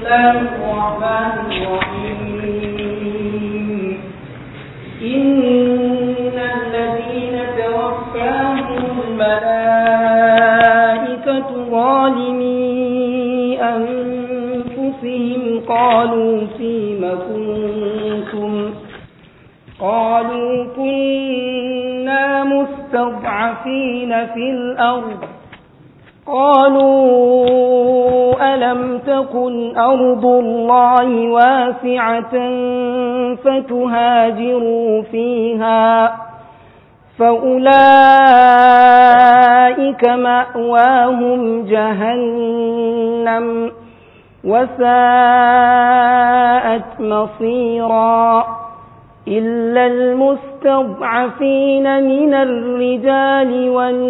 الله الرحمن الرحيم إن الذين توفاهم الملائكة ظالمي أنفسهم قالوا فيم كنتم قالوا كنا مستضعفين في الأرض قالوا ألم تكن أرض الله واسعة فتهاجروا فيها فأولئك مأواهم جهنم وساءت مصيرا إلا المستضعفين من الرجال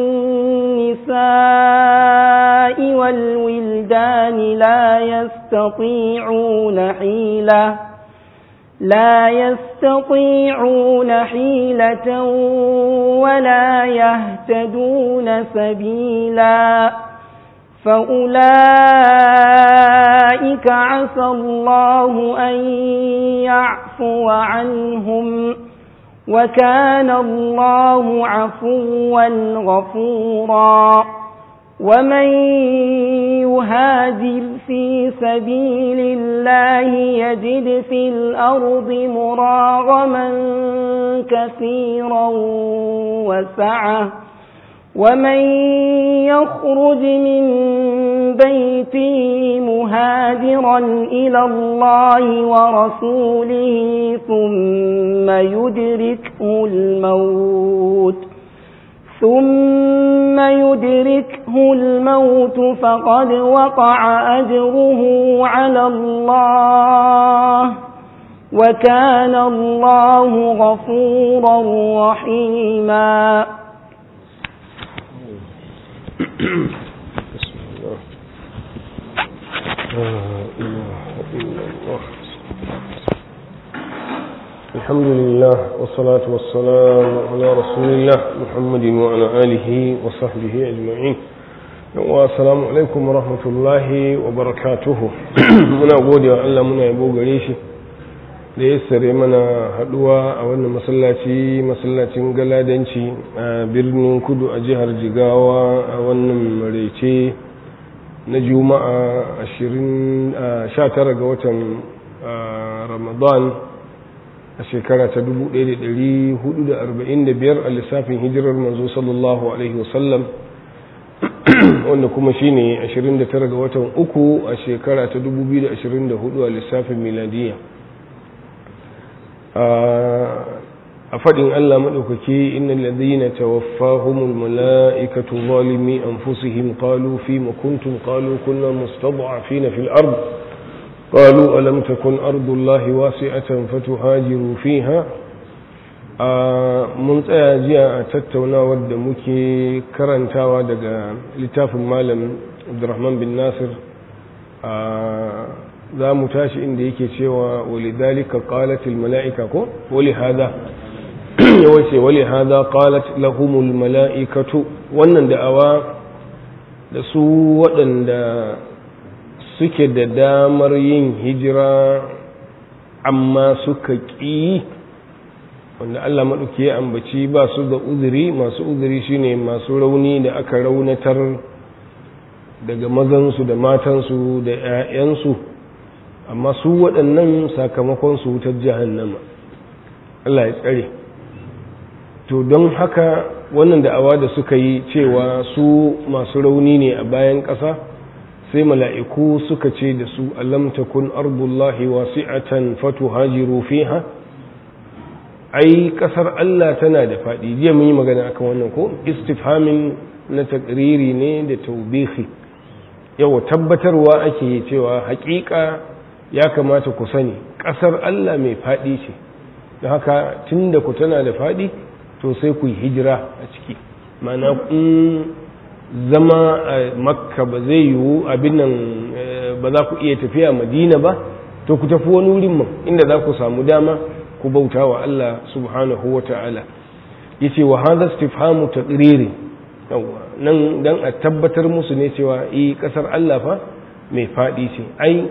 والنساء والولدان لا يستطيعون حيلة لا يستطيعون حيلة ولا يهتدون سبيلا فأولئك عسى الله أن يعفو عنهم وكان الله عفوا غفورا ومن يهاجر في سبيل الله يجد في الأرض مراغما كثيرا وسعه ومن يخرج من بيته مهاجرا إلى الله ورسوله ثم يدركه الموت ثم يدركه الموت فقد وقع أجره على الله وكان الله غفورا رحيما بسم الله لا إله إلا الله الحمد لله والصلاة والسلام على رسول الله محمد وعلى آله وصحبه أجمعين والسلام عليكم ورحمة الله وبركاته muna gode wa Allah muna yabo gare shi da ya sare mana haduwa a wannan masallaci masallacin galadanci a birnin kudu a jihar jigawa a wannan maraice na juma'a 19 ga watan ramadan a shekara ta 1445 a lissafin hijirar manzo sallallahu alaihi wasallam wanda kuma shine 29 ga watan uku a shekara ta 2024 a lissafin miladiyya a faɗin Allah maɗaukaki inna ladina tawaffahumul mala'ikatu zalimi anfusihim qalu fi ma kuntum qalu kunna mustad'afina fil ard qalu alam takun ardullahi wasi'atan fatuhajiru fiha mun tsaya jiya a tattaunawar da muke karantawa daga littafin malam Abdurrahman bin Nasir za mu tashi inda yake cewa walidhalika qalat almalaika ko wali hada yawace wali hada qalat lahumul malaikatu wannan da'awa da su waɗanda suke da damar yin hijira amma suka ƙi wanda Allah maɗauki ya ambaci ba su da uzuri masu uzuri shine masu rauni da aka raunatar daga mazansu da matansu da 'ya'yansu amma su waɗannan sakamakon su wutar jahannama Allah ya tsare to don haka wannan da'awa da suka yi cewa su masu rauni ne a bayan ƙasa sai mala'iku suka ce da su alam takun ardullahi wasi'atan fatuhajiru fiha ai ƙasar Allah tana da faɗi jiya mun yi magana akan wannan ko istifhamin na takriri ne da taubihi yawa tabbatarwa ake yi cewa haƙiƙa ya kamata ku sani ƙasar Allah mai faɗi ce da haka tun da ku tana da faɗi to sai ku yi hijira a ciki mana in zama a makka ba zai yiwu abin nan ba za ku iya tafiya madina ba to ku tafi wani wurin man inda za ku samu dama ku bauta wa Allah subhanahu wa ta'ala yace wa hadha istifhamu taqriri yawa nan dan a tabbatar musu ne cewa eh kasar Allah fa mai fadi ce ai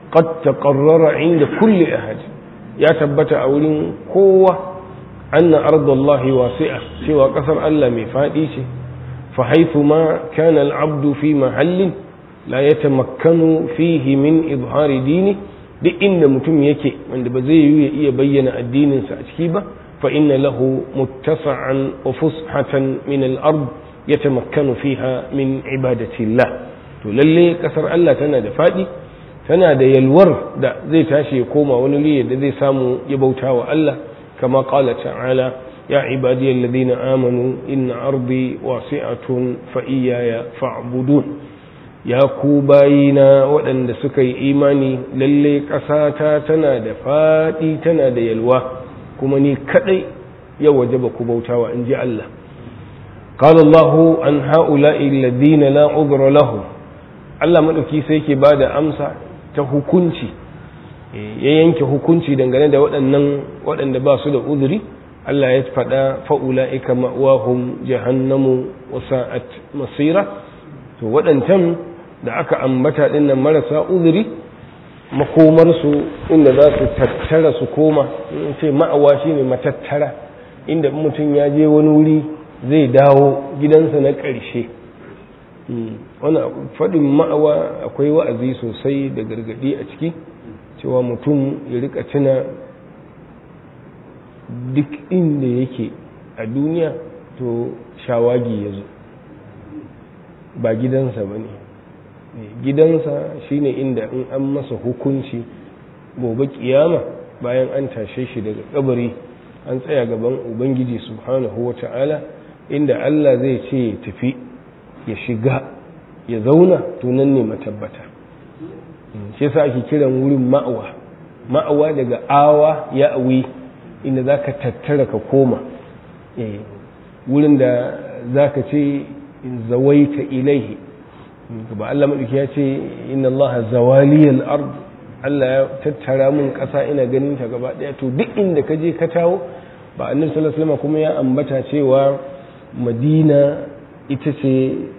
qad taqarrara inda kulli ahad ya tabbata a wurin kowa anna ardallahi wasi'a cewa kasar Allah mai fadi ce fa haythu ma kana al-abdu fi mahallin la yatamakkanu fihi min izhari dini duk inda mutum yake wanda ba zai yi ya iya bayyana addininsa a ciki ba fa inna lahu muttasa'an wa fushatan min al-ard yatamakkanu fiha min ibadatillah to lalle kasar Allah tana da fadi tana da yalwar da zai tashi ya koma wani liya da zai samu ya bauta wa Allah kama qala ta'ala ya ibadiyal ladina amanu inna ardi wasi'atun fa iyaya fa'budun ya ku bayina waɗanda suka yi imani lalle ƙasata tana da faɗi tana da yalwa kuma ni kaɗai ya waje ba ku bautawa in ji Allah قال الله عن هؤلاء الذين لا عذر لهم Allah maɗauki sai ke ba da amsa ta hukunci ya yanke hukunci dangane da waɗannan waɗanda ba su da uzuri Allah ya faɗa fa'ula'ika ma'wahum jahannamu wa sa'at masira to waɗancan da aka ambata ɗinnan marasa uzuri makomarsu inda za su tattara su koma in ce ma'awa shi ne matattara inda mutum ya je wani wuri zai dawo gidansa na ƙarshe wani faɗin ma'awa akwai wa'azi sosai da gargaɗi a ciki cewa mutum ya rika tuna duk inda yake a duniya to shawagi ya zo ba gidansa ba ne gidansa shine inda in an masa hukunci gobe kiyama bayan an tashe shi daga kabari an tsaya gaban ubangiji subhanahu wata'ala inda Allah zai ce ya tafi ya shiga ya zauna tunan ne matabbata shi yasa ake kiran wurin ma'awa ma'awa daga awa ya awi inda za ka tattara ka koma wurin da za ka ce zawaita ilaihi ba Allah maɗauki ya ce inna Allah zawaliyal ard Allah ya tattara mun ƙasa ina ganin ta gaba ɗaya to duk inda ka je ka tawo ba annabi sallallahu alaihi wasallam kuma ya ambata cewa Madina ita ce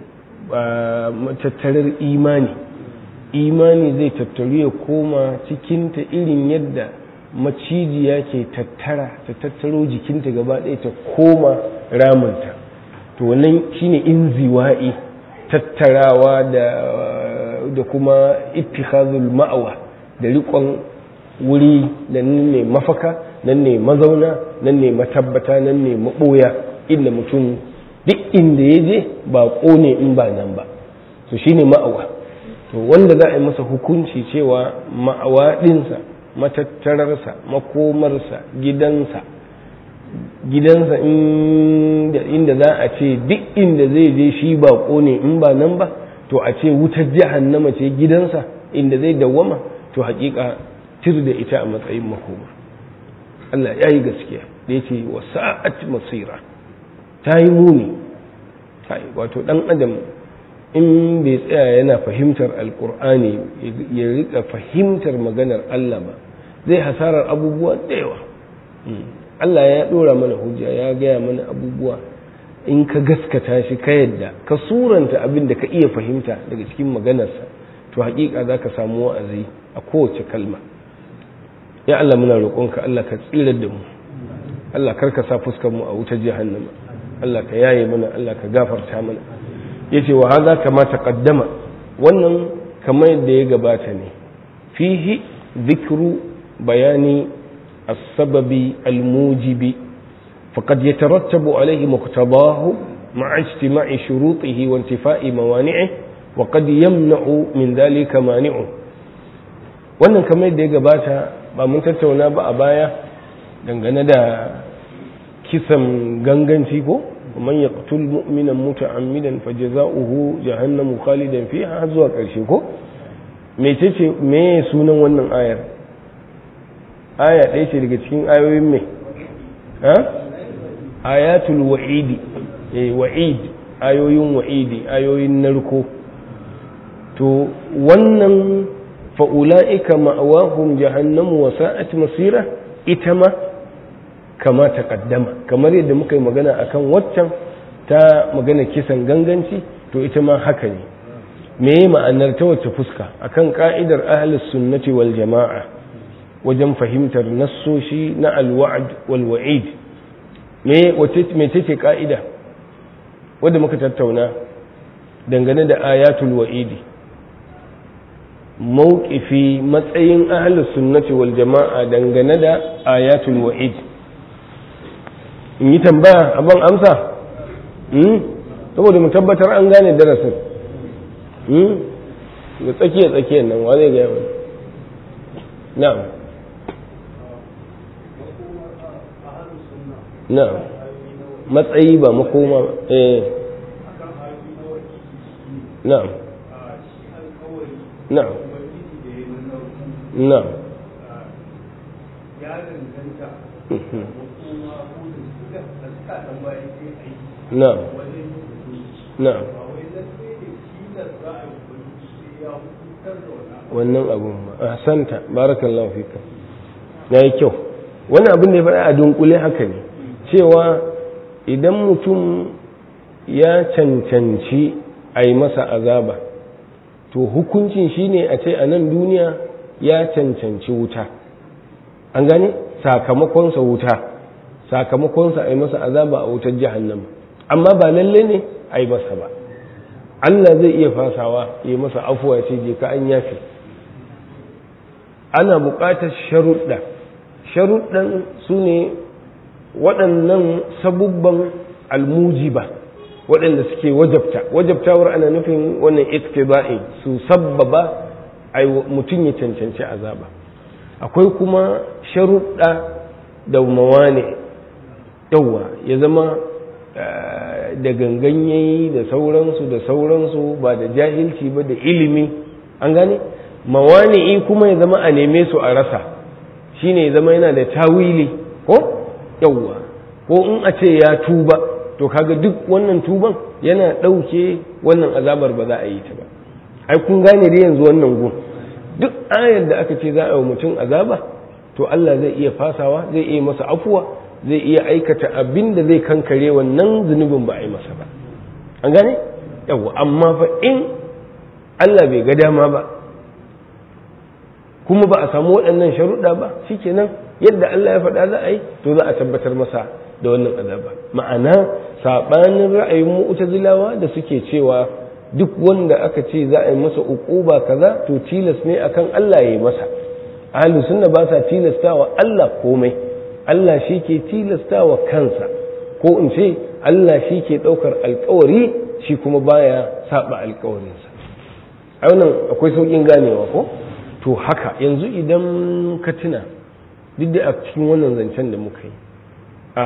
matattarar imani imani zai tattaru ya koma cikinta irin yadda macijiya ke tattara ta tattaro jikinta gaba ɗaya ta koma ramunta to wannan shine inziwa'i tattarawa da da kuma ittikhazul ma'awa da riƙon wuri da nan ne mafaka nan ne mazauna nan ne matabbata nan ne maɓoya inda mutum duk inda ya je ba ne in ba nan ba to shine ma'awa to wanda za a yi masa hukunci cewa ma'awa ɗinsa matattararsa makomarsa gidansa gidansa inda za a ce duk inda zai je shi ba ne in ba nan ba to a ce wutar jahannama ce gidansa inda zai dawwama to hakika tir da ita a matsayin makoma Allah ya yi gaskiya da ya ce wa sa'at masira ta yi muni wato dan adam in bai tsaya yana fahimtar alkur'ani ya rika fahimtar maganar Allah ba zai hasarar abubuwa da yawa Allah ya dora mana hujja ya gaya mana abubuwa in ka gaskata shi ka yadda ka suranta abin da ka iya fahimta daga cikin maganarsa to hakika za ka samu wa'azi a kowace kalma ya Allah muna roƙonka Allah ka tsirar da mu Allah kar ka sa fuskar mu a wutar jahannama Allah ka yaye mana Allah ka gafarta mana yace wa hadha kama taqaddama wannan kamar yadda ya gabata ne fihi dhikru bayani السبب الموجب فقد يترتب عليه مقتضاه مع اجتماع شروطه وانتفاء موانعه وقد يمنع من ذلك مانع wannan kamar yadda ya gabata ba mun tattauna ba a baya dangane da kisan ganganci ko man yaqtul mu'minan muta'ammidan fajza'uhu jahannamu khalidan fiha zuwa karshe ko mecece me sunan wannan ayar aya ɗaya ce daga cikin ayoyin mai ha ayatul wa'idi eh wa'id ayoyin wa'idi ayoyin narko to wannan fa'ula'ika ma'awahum jahannamu wa sa'at masira ita ma kama ta kaddama kamar yadda muka yi magana akan waccan ta magana kisan ganganci to ita ma haka ne me ma'anar ta wace fuska akan ka'idar ahlus sunnati wal jama'a wajen fahimtar nassoshi na alwa'd wal wa'id me wace me ce ka'ida wanda muka tattauna dangane da ayatul wa'idi mawqifi matsayin ahlus sunnati wal jama'a dangane da ayatul wa'id in yi tambaya abin amsa saboda mu tabbatar an gane darasin da tsakiya tsakiyar nan wa zai gaya wani na'am na'am matsayi ba makoma eh na'am na'am na'am na'am na'am wannan abun ahsanta barakallahu fika yayi kyau wannan abin da ya faɗa a dunkule haka ne cewa idan mutum ya cancanci a yi masa azaba to hukuncin shine a ce a nan duniya ya cancanci wuta an gane sakamakonsa wuta sakamakonsa a yi masa azaba a wutar jahannama amma ba lalle ne a yi masa ba Allah zai iya fasawa ya masa afuwa ce je ka an yafi ana buƙatar sharuɗa sharuɗan su ne waɗannan sabubban almujiba waɗanda suke wajabta wajabtawar ana nufin wannan iktiba'i su sabbaba a mutum ya cancanci azaba akwai kuma sharuɗa da mawane yauwa ya zama da gangan yayi da sauransu da sauransu ba da jahilci ba da ilimi an gane mawani'i kuma ya zama a neme su a rasa shine ya zama yana da tawili ko yauwa ko in a ce ya tuba to kaga duk wannan tuban yana ɗauke wannan azabar ba za a yi ta ba ai kun gane da yanzu wannan gun duk ayar da aka ce za a yi mutum azaba to Allah zai iya fasawa zai iya masa afuwa zai iya aikata abin da zai kankare wannan zunubin ba a yi masa ba an gane yawa amma fa in Allah bai ga dama ba kuma ba a samu waɗannan sharuɗa ba shikenan yadda Allah ya faɗa za a yi to za a tabbatar masa da wannan azaba ma'ana saɓanin ra'ayin mu'tazilawa da suke cewa duk wanda aka ce za a yi masa uquba kaza to tilas ne akan Allah ya yi masa ahlus sunna ba sa tilastawa Allah komai Allah shi ke tilastawa kansa ko in ce Allah shi ke ɗaukar alkawari shi kuma baya saba alkawarinsa a wannan akwai sauƙin ganewa ko to haka yanzu idan ka tuna duk da a cikin wannan zancen da muka yi a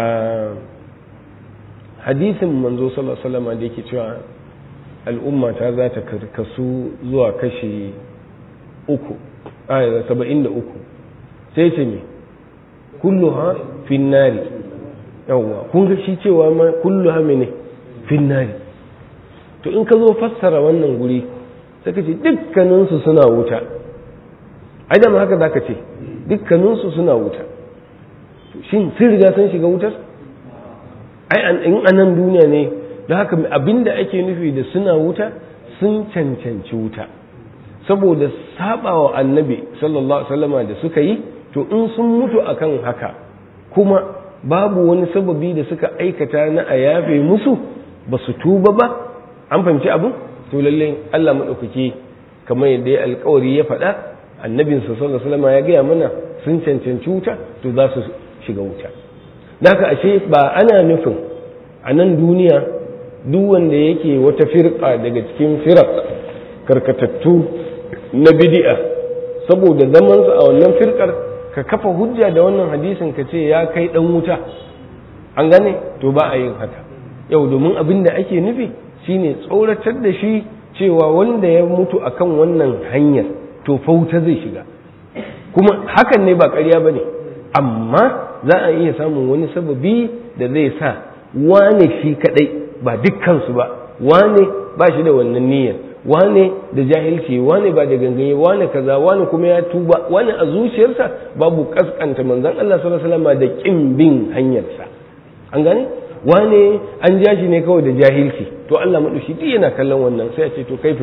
hadisin manzo sallallahu alaihi wasallam da yake cewa al'umma ta za ta karkasu zuwa kashi uku a saba'in da uku sai ce me kulluha finnari yawwa kun ga shi cewa ma kulluha mene finnari to in ka zo fassara wannan guri sai ka ce dukkaninsu suna wuta ai da haka zaka ce dukkaninsu suna wuta shin sun riga sun shiga wutar ai in anan duniya ne don haka abinda ake nufi da suna wuta sun cancanci wuta saboda sabawa annabi sallallahu alaihi wasallama da suka yi to in sun mutu akan haka kuma babu wani sababi da suka aikata na a yafe musu ba su tuba ba an fahimci abin to lallai Allah maɗaukaki kamar yadda ya alkawari ya faɗa annabinsa sallallahu alaihi wasallama ya gaya mana sun cancanci wuta to za su shiga wuta naka ashe ba ana nufin a nan duniya duk wanda yake wata firka daga cikin firak karkatattu na bidi'a saboda zamansa a wannan firkar ka kafa hujja da wannan hadisin ka ce ya kai dan wuta an gane to ba a yin haka yau domin abin da ake nufi shine tsoratar da shi cewa wanda ya mutu akan wannan hanyar to fa wuta zai shiga kuma hakan ne ba ƙarya ba ne amma za a iya samun wani sababi da zai sa wane shi kadai ba dukkansu ba wane ba shi da wannan niyyar wane da jahilci wane ba da ganganye wane kaza wane kuma ya tuba wane a zuciyarsa babu kaskanta manzon Allah sallallahu alaihi wasallam da kin bin hanyarsa an gane wane an ja shi ne kawai da jahilci to Allah madushi duk yana kallon wannan sai a ce to kai fita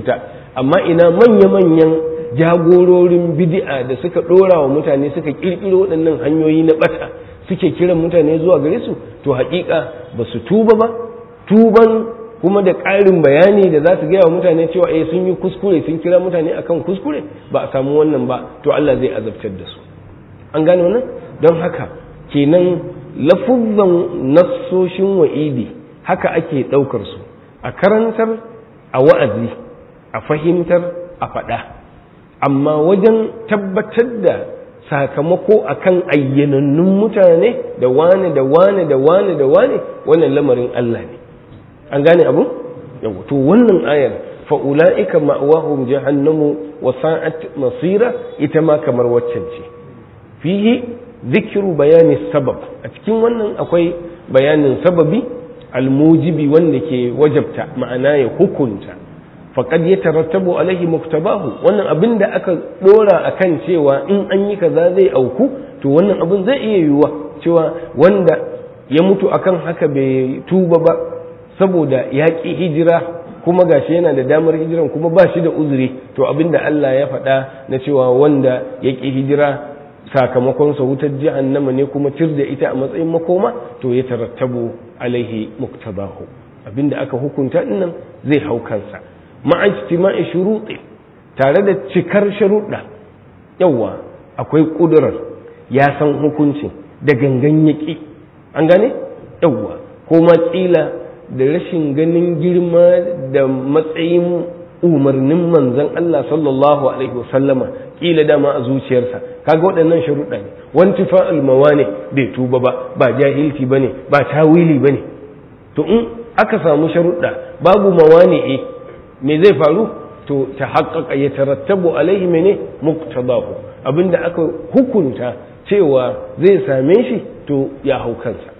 amma ina manya-manyan jagororin bid'a da suka ɗora wa mutane suka ƙirƙiro waɗannan hanyoyi na ɓata suke kiran mutane zuwa gare su to haƙiƙa ba su tuba ba tuban kuma da ƙarin bayani da za su gaya wa mutane cewa eh sun yi kuskure sun kira mutane akan kuskure ba a samu wannan ba to Allah zai azabtar da su an gane wannan don haka kenan lafuzzan nassoshin wa'idi haka ake ɗaukar su a karantar a wa'azi a fahimtar a faɗa amma wajen tabbatar da sakamako akan ayyanannun mutane da wane da wane da wane da wane wannan lamarin Allah ne an gane abu yau to wannan ayar fa ulaika ma'wahum jahannamu wa sa'at masira ita ma kamar waccan ce fihi dhikru bayani sabab a cikin wannan akwai bayanin sababi almujibi wanda ke wajabta ma'ana ya hukunta faqad yatarattabu alaihi muktabahu wannan abin da aka dora akan cewa in an yi kaza zai auku to wannan abin zai iya yiwuwa cewa wanda ya mutu akan haka bai tuba ba saboda ya ƙi hijira kuma gashi yana da damar hijiran kuma ba shi da uzuri to abin da Allah ya faɗa na cewa wanda ya ƙi hijira sakamakonsa wutar jahannama ne kuma cir da ita a matsayin makoma to ya tarattabu alaihi muktabahu abinda aka hukunta dinnan zai hau kansa ma'ajtima'i shuruɗi tare da cikar sharuɗa yawa akwai ƙudurar ya san hukuncin da gangan yaƙi an gane yawa ko ma ƙila da rashin ganin girma da matsayin umarnin manzon Allah sallallahu alaihi wasallama ƙila dama a zuciyarsa kaga waɗannan sharuɗa ne wanti fa'al ne bai tuba ba ba jahilci bane ba tawili bane to in aka samu sharuɗa babu mawani'i me zai faru to ta haƙaƙa ya tarattabu alaihi mene muqtadahu abinda aka hukunta cewa zai same shi to ya hau kansa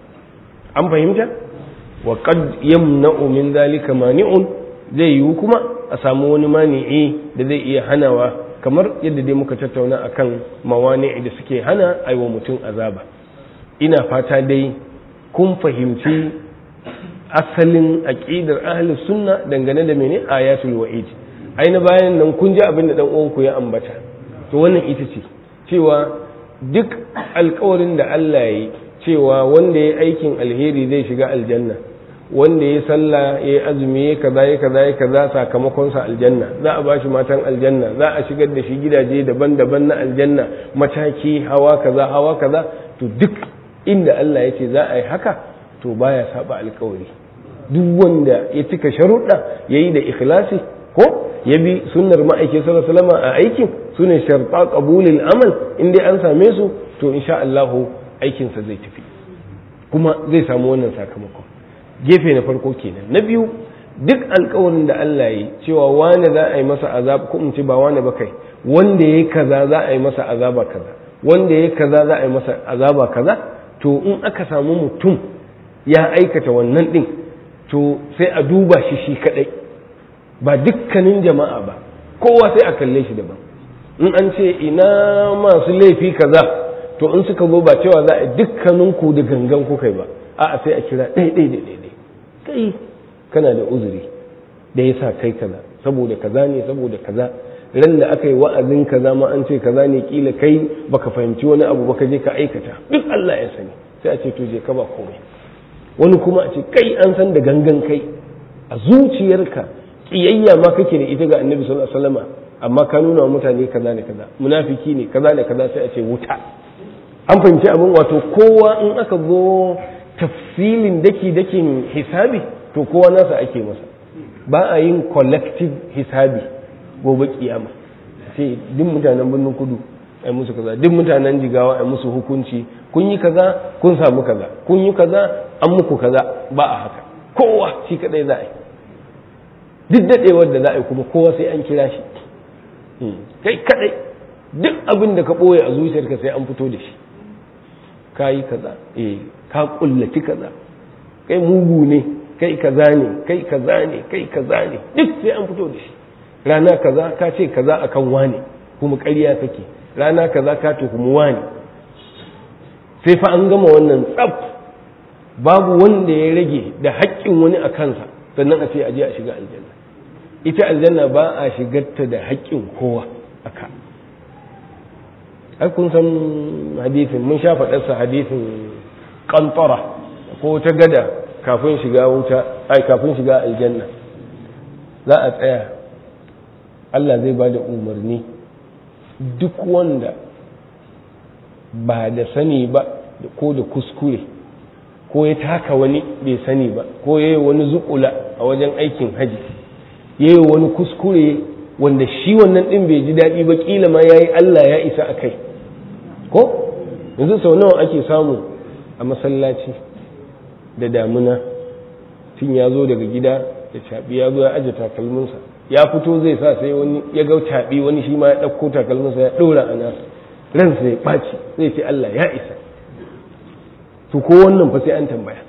an fahimta wa qad yamna'u min dhalika mani'un zai yiwu kuma a samu wani mani'i da zai iya hanawa kamar yadda dai muka tattauna akan mawani'i da suke hana aiwa mutum azaba ina fata dai kun fahimci asalin aqidar ahli sunna dangane da mene ayatul wa'id aina bayan nan kun ji abin da dan uwanku ya ambata to wannan ita ce cewa duk alkawarin da Allah ya yi cewa wanda ya aikin alheri zai shiga aljanna wanda ya sallah ya azumi ya kaza ya kaza ya kaza sakamakon sa aljanna za a bashi matan aljanna za a shigar da shi gidaje daban-daban na aljanna mataki hawa kaza hawa kaza to duk inda Allah ya ce za a yi haka to baya saba alkawari duk wanda ya cika sharuɗa yayi da ikhlasi ko ya bi sunnar ma'aikin sallallahu alaihi wasallam a aikin sune sharta qabulil amal in dai an same su to insha Allah aikin sa zai tafi kuma zai samu wannan sakamakon gefe na farko kenan na biyu duk alkawarin da Allah yi cewa wani za a yi masa azab ko in ce ba wani ba kai wanda yayi kaza za a yi masa azaba kaza wanda yayi kaza za a yi masa azaba kaza to in aka samu mutum ya aikata wannan din to sai a duba shi shi kadai ba dukkanin jama'a ba kowa sai a kalle shi daban in an ce ina masu laifi kaza to in suka zo ba cewa za a dukkanin ku da gangan ku kai ba a'a sai a kira ɗai ɗai da ɗai kai kana da uzuri da yasa kai kaza saboda kaza ne saboda kaza ran da aka yi wa'azin kaza ma an ce kaza ne kila kai baka fahimci wani abu baka je ka aikata duk Allah ya sani sai a ce to je ka ba komai wani kuma a ce kai an san da gangan kai a zuciyarka kiyayya ma kake da ita ga annabi sallallahu alaihi wasallam amma ka nuna wa mutane kaza ne kaza munafiki ne kaza ne kaza sai a ce wuta an fahimci abin wato kowa in aka zo tafsilin daki dakin hisabi to kowa nasa ake masa ba a yin collective hisabi gobe kiyama sai duk mutanen birnin kudu ai musu kaza duk mutanen jigawa ai musu hukunci kun yi kaza kun samu kaza kun yi kaza an muku kaza ba a haka kowa shi kadai za a yi duk daɗewar da za a yi kuma kowa sai an kira shi kai kadai duk abin da ka ɓoye a zuciyarka sai an fito da shi ka yi kaza eh ka kullaci kaza kai mugu ne kai kaza ne kai kaza ne kai kaza ne duk sai an fito da shi rana kaza ka ce kaza akan wane kuma ƙarya kake rana kaza ka tuhumi wane sai fa an gama wannan tsaf babu wanda ya rage da haƙƙin wani a kansa sannan a ce a je a shiga aljanna ita aljanna ba a shigarta da haƙƙin kowa aka ai kun san hadisin mun sha faɗarsa hadisin ƙantara ko ta gada kafin shiga wuta ai kafin shiga aljanna za a tsaya Allah zai ba da umarni duk wanda ba da sani ba ko da kuskure ko ya taka wani bai sani ba ko ya yi wani zukula a wajen aikin haji ya yi wani kuskure wanda shi wannan ɗin bai ji daɗi ba ƙila ma ya yi Allah ya isa a kai ko yanzu sau nawa ake samu a masallaci da damuna tun ya zo daga gida da caɓi ya zo ya aje takalminsa ya fito zai sa sai wani ya ga caɓi wani shi ma ya ɗauko takalminsa ya ɗora a nasa ransa ya ɓaci zai ce Allah ya isa to ko wannan fa sai an tambaya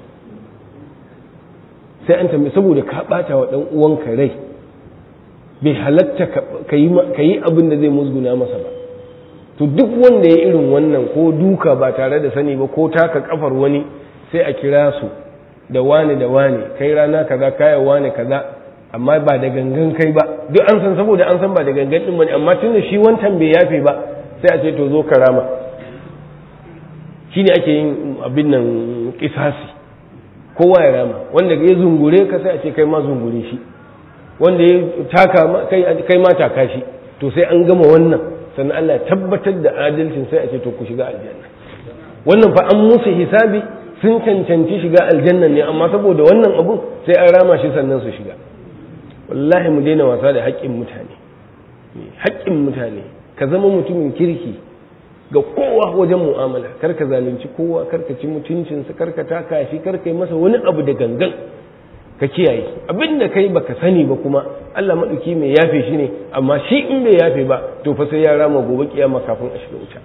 sai an tambaya saboda ka ɓata wa ɗan uwanka rai bai halatta ka yi abin da zai musguna masa ba to duk wanda ya irin wannan ko duka ba tare da sani ba ko taka kafar wani sai a kira su da wane da wane kai rana kaza kaya wane kaza amma ba da gangan kai ba duk an san saboda an san ba da gangan din bane amma tunda shi wancan bai yafe ba sai a ce to zo karama shine ake yin abin nan kisasi kowa ya rama wanda ya zungure ka sai a ce kai ma zungure shi wanda ya taka kai ma taka shi to sai an gama wannan sannan Allah ya tabbatar da adalcin sai a ce to ku shiga aljanna wannan fa an musu hisabi sun cancanci shiga aljanna ne amma saboda wannan abun sai an rama shi sannan su shiga wallahi mu daina wasa da haƙƙin mutane haƙƙin mutane ka zama mutumin kirki ga kowa wajen mu'amala kar ka zalunci kowa kar ka ci mutuncinsa kar ka taka shi kar ka yi masa wani abu da gangan ka kiyaye abin da kai baka sani ba kuma Allah maɗauki mai yafe shi ne amma shi in bai yafe ba to fa sai ya rama gobe kiyama kafin a shiga wuta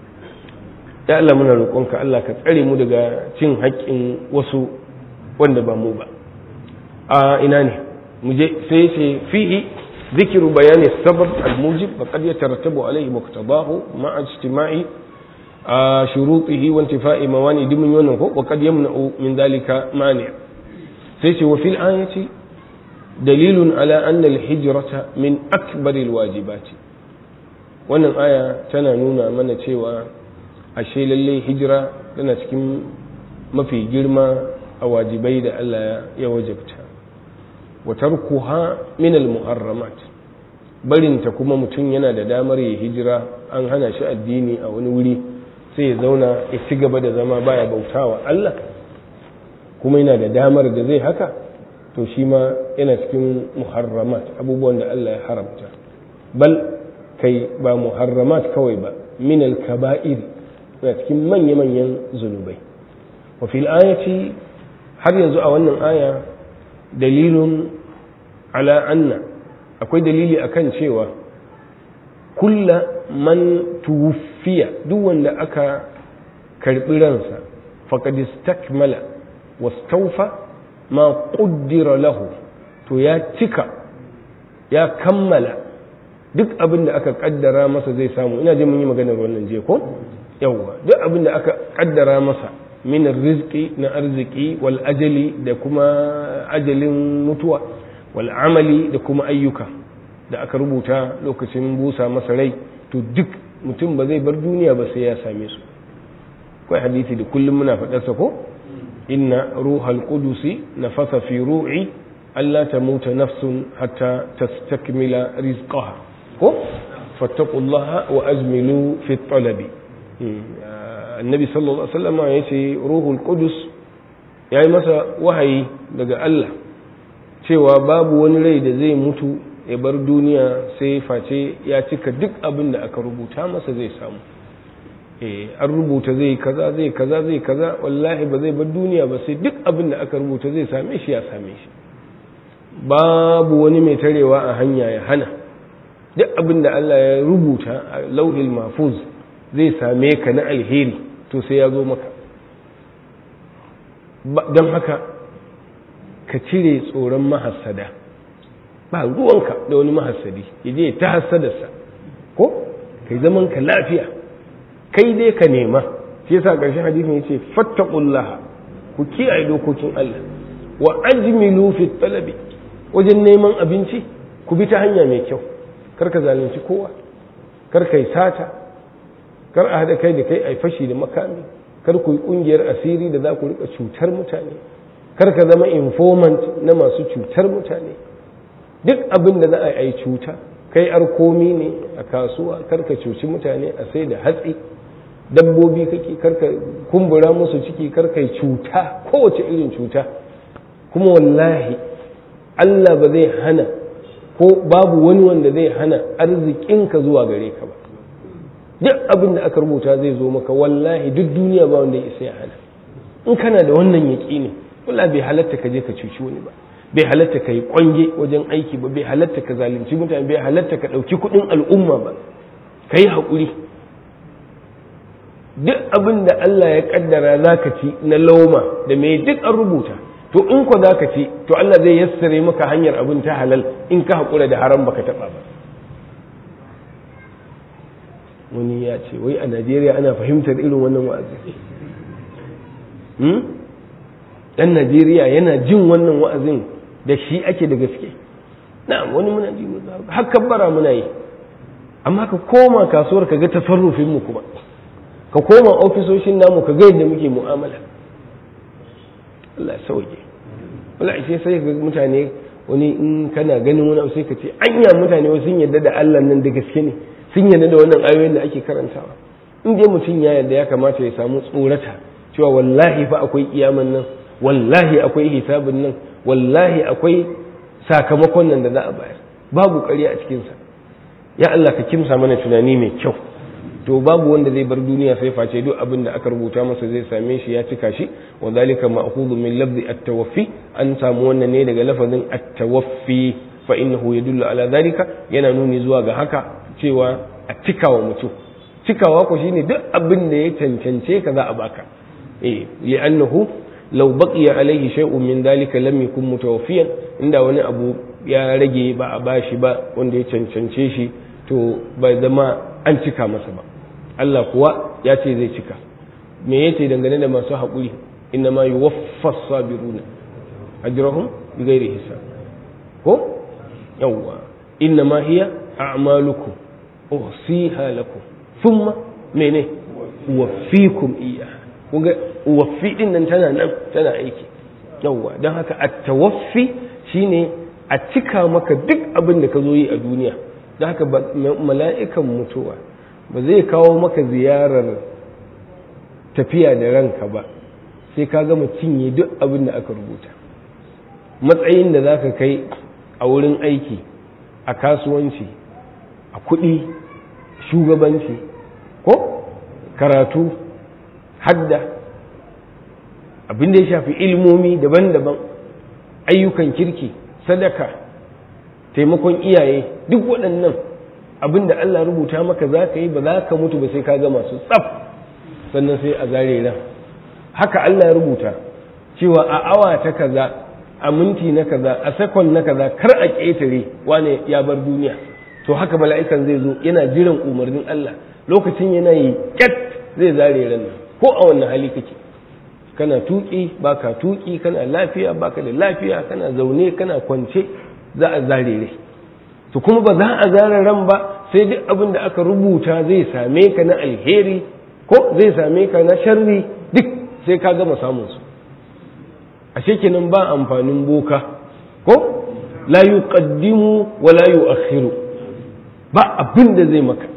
ya Allah muna roƙonka Allah ka tsare mu daga cin haƙƙin wasu wanda ba mu ba a ina ne mu je sai ce fihi ذكر بيان السبب الموجب فقد يترتب عليه مقتضاه مع اجتماع شروطه وانتفاء موانع دمن يونه وقد يمنع من ذلك مانع سيسي وفي الآية دليل على أن الهجرة من أكبر الواجبات wannan aya tana nuna mana cewa ashe lallai hijira tana cikin mafi girma a wajibai da Allah ya wajabta wa tarkuha min al-muharramat barinta kuma mutum yana da damar ya hijira an hana shi addini a wani wuri sai ya zauna ya ci gaba da zama baya bautawa Allah kuma yana da damar da zai haka to shi ma yana cikin muharramat abubuwan da Allah ya haramta bal kai ba muharramat kawai ba min al-kaba'ir yana cikin manya-manyan zunubai wa fil ayati har yanzu a wannan aya dalilun ala anna akwai dalili akan cewa kulla man tuwfiya duk wanda aka karbi ransa faqad istakmala wastawfa ma quddira lahu to ya cika ya kammala duk abin da aka kaddara masa zai samu ina je mun yi maganar wannan je ko yawwa duk abin da aka kaddara masa min rizqi na arziki wal ajali da kuma ajalin mutuwa wal amali da kuma ayyuka da aka rubuta lokacin busa masa rai to duk mutum ba zai bar duniya ba sai ya same su kai hadisi da kullum muna faɗarsa ko inna ruhal qudusi nafasa fi ru'i alla tamuta nafsun hatta tastakmila rizqaha ko fattaqullaha wa azmilu fi talabi annabi sallallahu alaihi wasallam ya ce ruhul qudus yayi masa wahayi daga Allah cewa babu wani rai da zai mutu ya bar duniya sai face ya cika duk abin da aka rubuta masa zai samu eh an rubuta zai kaza zai kaza zai kaza wallahi ba zai bar duniya ba sai duk abin da aka rubuta zai same shi ya same shi babu wani mai tarewa a hanya ya hana duk abin da Allah ya rubuta a lauhil mahfuz zai same ka na alheri to sai ya zo maka don haka ka cire tsoron mahassada ba ruwanka da wani mahassadi ya je ta hassadarsa ko kai zaman ka lafiya kai dai ka nema shi yasa ƙarshen hadisin yace fattaqullah ku kiyaye dokokin Allah wa ajmilu fi talabi wajen neman abinci ku bi ta hanya mai kyau kar ka zalunci kowa kar ka yi sata kar a haɗa kai da kai a fashi da makami kar ku yi ƙungiyar asiri da za ku rika cutar mutane kar ka zama informant na masu cutar mutane duk abin da za a yi cuta kai arkomi ne a kasuwa kar ka cuci mutane a sai da hatsi dabbobi kake kar ka kumbura musu ciki kar ka yi cuta kowace irin cuta kuma wallahi Allah ba zai hana ko babu wani wanda zai hana arzikinka zuwa gare ka ba duk abin da aka rubuta zai zo maka wallahi duk duniya ba wanda ya isa ya hana in kana da wannan yaƙini wala bai halatta ka je ka cuci wani ba bai halatta ka yi kwange wajen aiki ba bai halatta ka zalunci mutane bai halatta ka ɗauki kuɗin al'umma ba ka yi haƙuri duk abin da Allah ya ƙaddara za ka ci na lauma da mai duk an rubuta to in ko za ka ci to Allah zai yassare maka hanyar abin ta halal in ka haƙura da haram baka taɓa ba wani ya ce wai a najeriya ana fahimtar irin wannan wa'azi ɗan najeriya yana jin wannan wa'azin da shi ake da gaske na wani muna ji haka bara muna yi amma ka koma kasuwar ka ga tasarrufin mu kuma ka koma ofisoshin namu ka ga yadda muke mu'amala Allah ya sauke wala sai sai ga mutane wani in kana ganin wani abu sai ka ce anya mutane wasu sun yarda da Allah nan da gaske ne sun yarda da wannan ayoyin da ake karantawa in dai mutum ya yarda ya kamata ya samu tsorata cewa wallahi fa akwai kiyaman nan wallahi akwai hisabin nan wallahi akwai sakamakon nan da za a bayar babu ƙarya a cikinsa ya Allah ka kimsa mana tunani mai kyau to babu wanda zai bar duniya sai face duk abin da aka rubuta masa zai same shi ya cika shi wa zalika ma'khudhu min lafzi at-tawaffi an samu wannan ne daga lafazin at-tawaffi fa innahu yadullu ala zalika yana nuni zuwa ga haka cewa a cikawa mutum cikawa ko shine duk abin da ya cancance ka za a baka eh li'annahu law baqiya alayhi shay'un min dalika lam yakun mutawaffiyan inda wani abu ya rage ba a bashi ba wanda ya cancance shi to bai zama an cika masa ba Allah kuwa ya ce zai cika me yace dangane da masu haƙuri inna ma yuwaffas sabiruna ajrahum bighairi hisab ko yawwa inna ma hiya a'malukum uhsiha lakum thumma mene uwaffikum iyyaha kunga uwaffi din nan tana nan tana aiki yawwa don haka at-tawaffi shine a cika maka duk abin da ka zo yi a duniya don haka mala'ikan mutuwa ba zai kawo maka ziyarar tafiya da ranka ba sai ka gama cinye duk abin da aka rubuta matsayin da za ka kai a wurin aiki a kasuwanci a kuɗi shugabanci ko karatu hadda abin da ya shafi ilmomi daban-daban ayyukan kirki sadaka taimakon iyaye duk waɗannan abin da Allah rubuta maka za ka yi ba za ka mutu ba sai ka gama su tsaf sannan sai a zare ran haka Allah ya rubuta cewa a awa ta kaza a minti na kaza a sakon na kaza kar a ƙetare wane ya bar duniya to haka mala'ikan zai zo yana jiran umarnin Allah lokacin yana yi ƙyat zai zare ran nan ko a wannan hali kake kana tuki baka tuki kana lafiya baka da lafiya kana zaune kana kwance za a zare rai to kuma ba za a zare ran ba sai duk abin da aka rubuta zai same ka na alheri ko zai same ka na sharri duk sai ka gama samun su ashe kenan ba amfanin boka ko la yuqaddimu wa la yu'akhiru ba abin da zai maka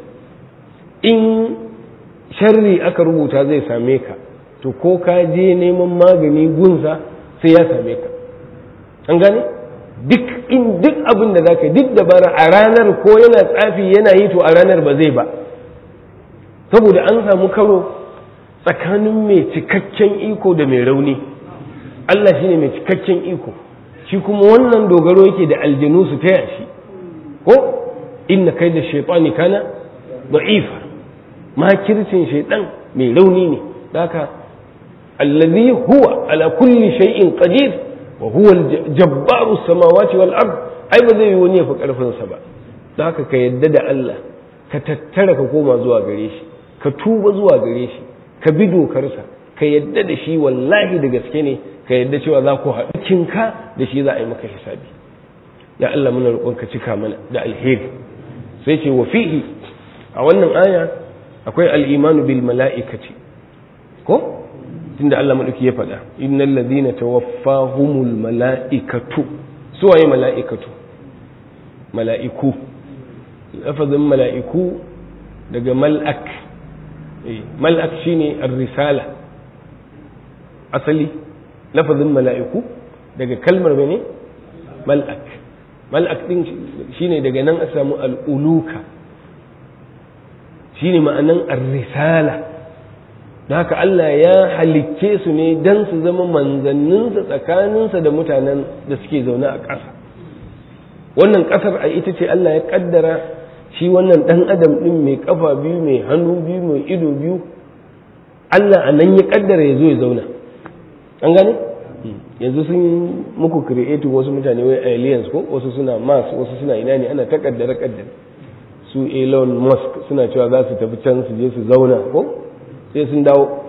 in sharri aka rubuta zai same ka to ko ka je neman magani gunsa sai ya same ka an gane duk in duk abin da zaka duk dabara a ranar ko yana tsafi yana yi to a ranar ba zai ba saboda an samu karo tsakanin mai cikakken iko da mai rauni Allah shine mai cikakken iko shi kuma wannan dogaro yake da aljanu su taya shi ko inna kai da shaitani kana da'ifa makircin shaitan mai rauni ne haka allazi huwa ala kulli shay'in qadir wa huwa al-jabbaru samawati wal ard ai ba zai yi wani ya fi karfin sa ba haka ka yadda da Allah ka tattara ka koma zuwa gare shi ka tuba zuwa gare shi ka bi dokarsa ka yadda da shi wallahi da gaske ne ka yadda cewa za ku haɗu kinka da shi za a yi maka hisabi ya Allah muna roƙon ka cika mana da alheri sai ce wa fihi a wannan aya akwai al-imanu bil mala'ikati ko tunda Allah madauki ya faɗa innal ladina tawaffahumul mala'ikatu su waye mala'ikatu mala'iku lafazin mala'iku daga mal'ak mal'ak shine ar-risala asali lafazin mala'iku daga kalmar mene mal'ak mal'ak din shine daga nan a samu al'uluka shine ma'anan ar-risala don haka Allah ya halicce su ne don su zama manzanninsa tsakaninsa da mutanen da suke zaune a ƙasa wannan ƙasar a ita ce Allah ya ƙaddara shi wannan ɗan adam ɗin mai ƙafa biyu mai hannu biyu mai ido biyu Allah a nan ya ƙaddara ya zo ya zauna an gane yanzu sun muku creating wasu mutane wai aliens ko wasu suna mars wasu suna ina ne ana ta ƙaddara ƙaddara su Elon Musk suna cewa za su tafi can su je su zauna ko sai sun dawo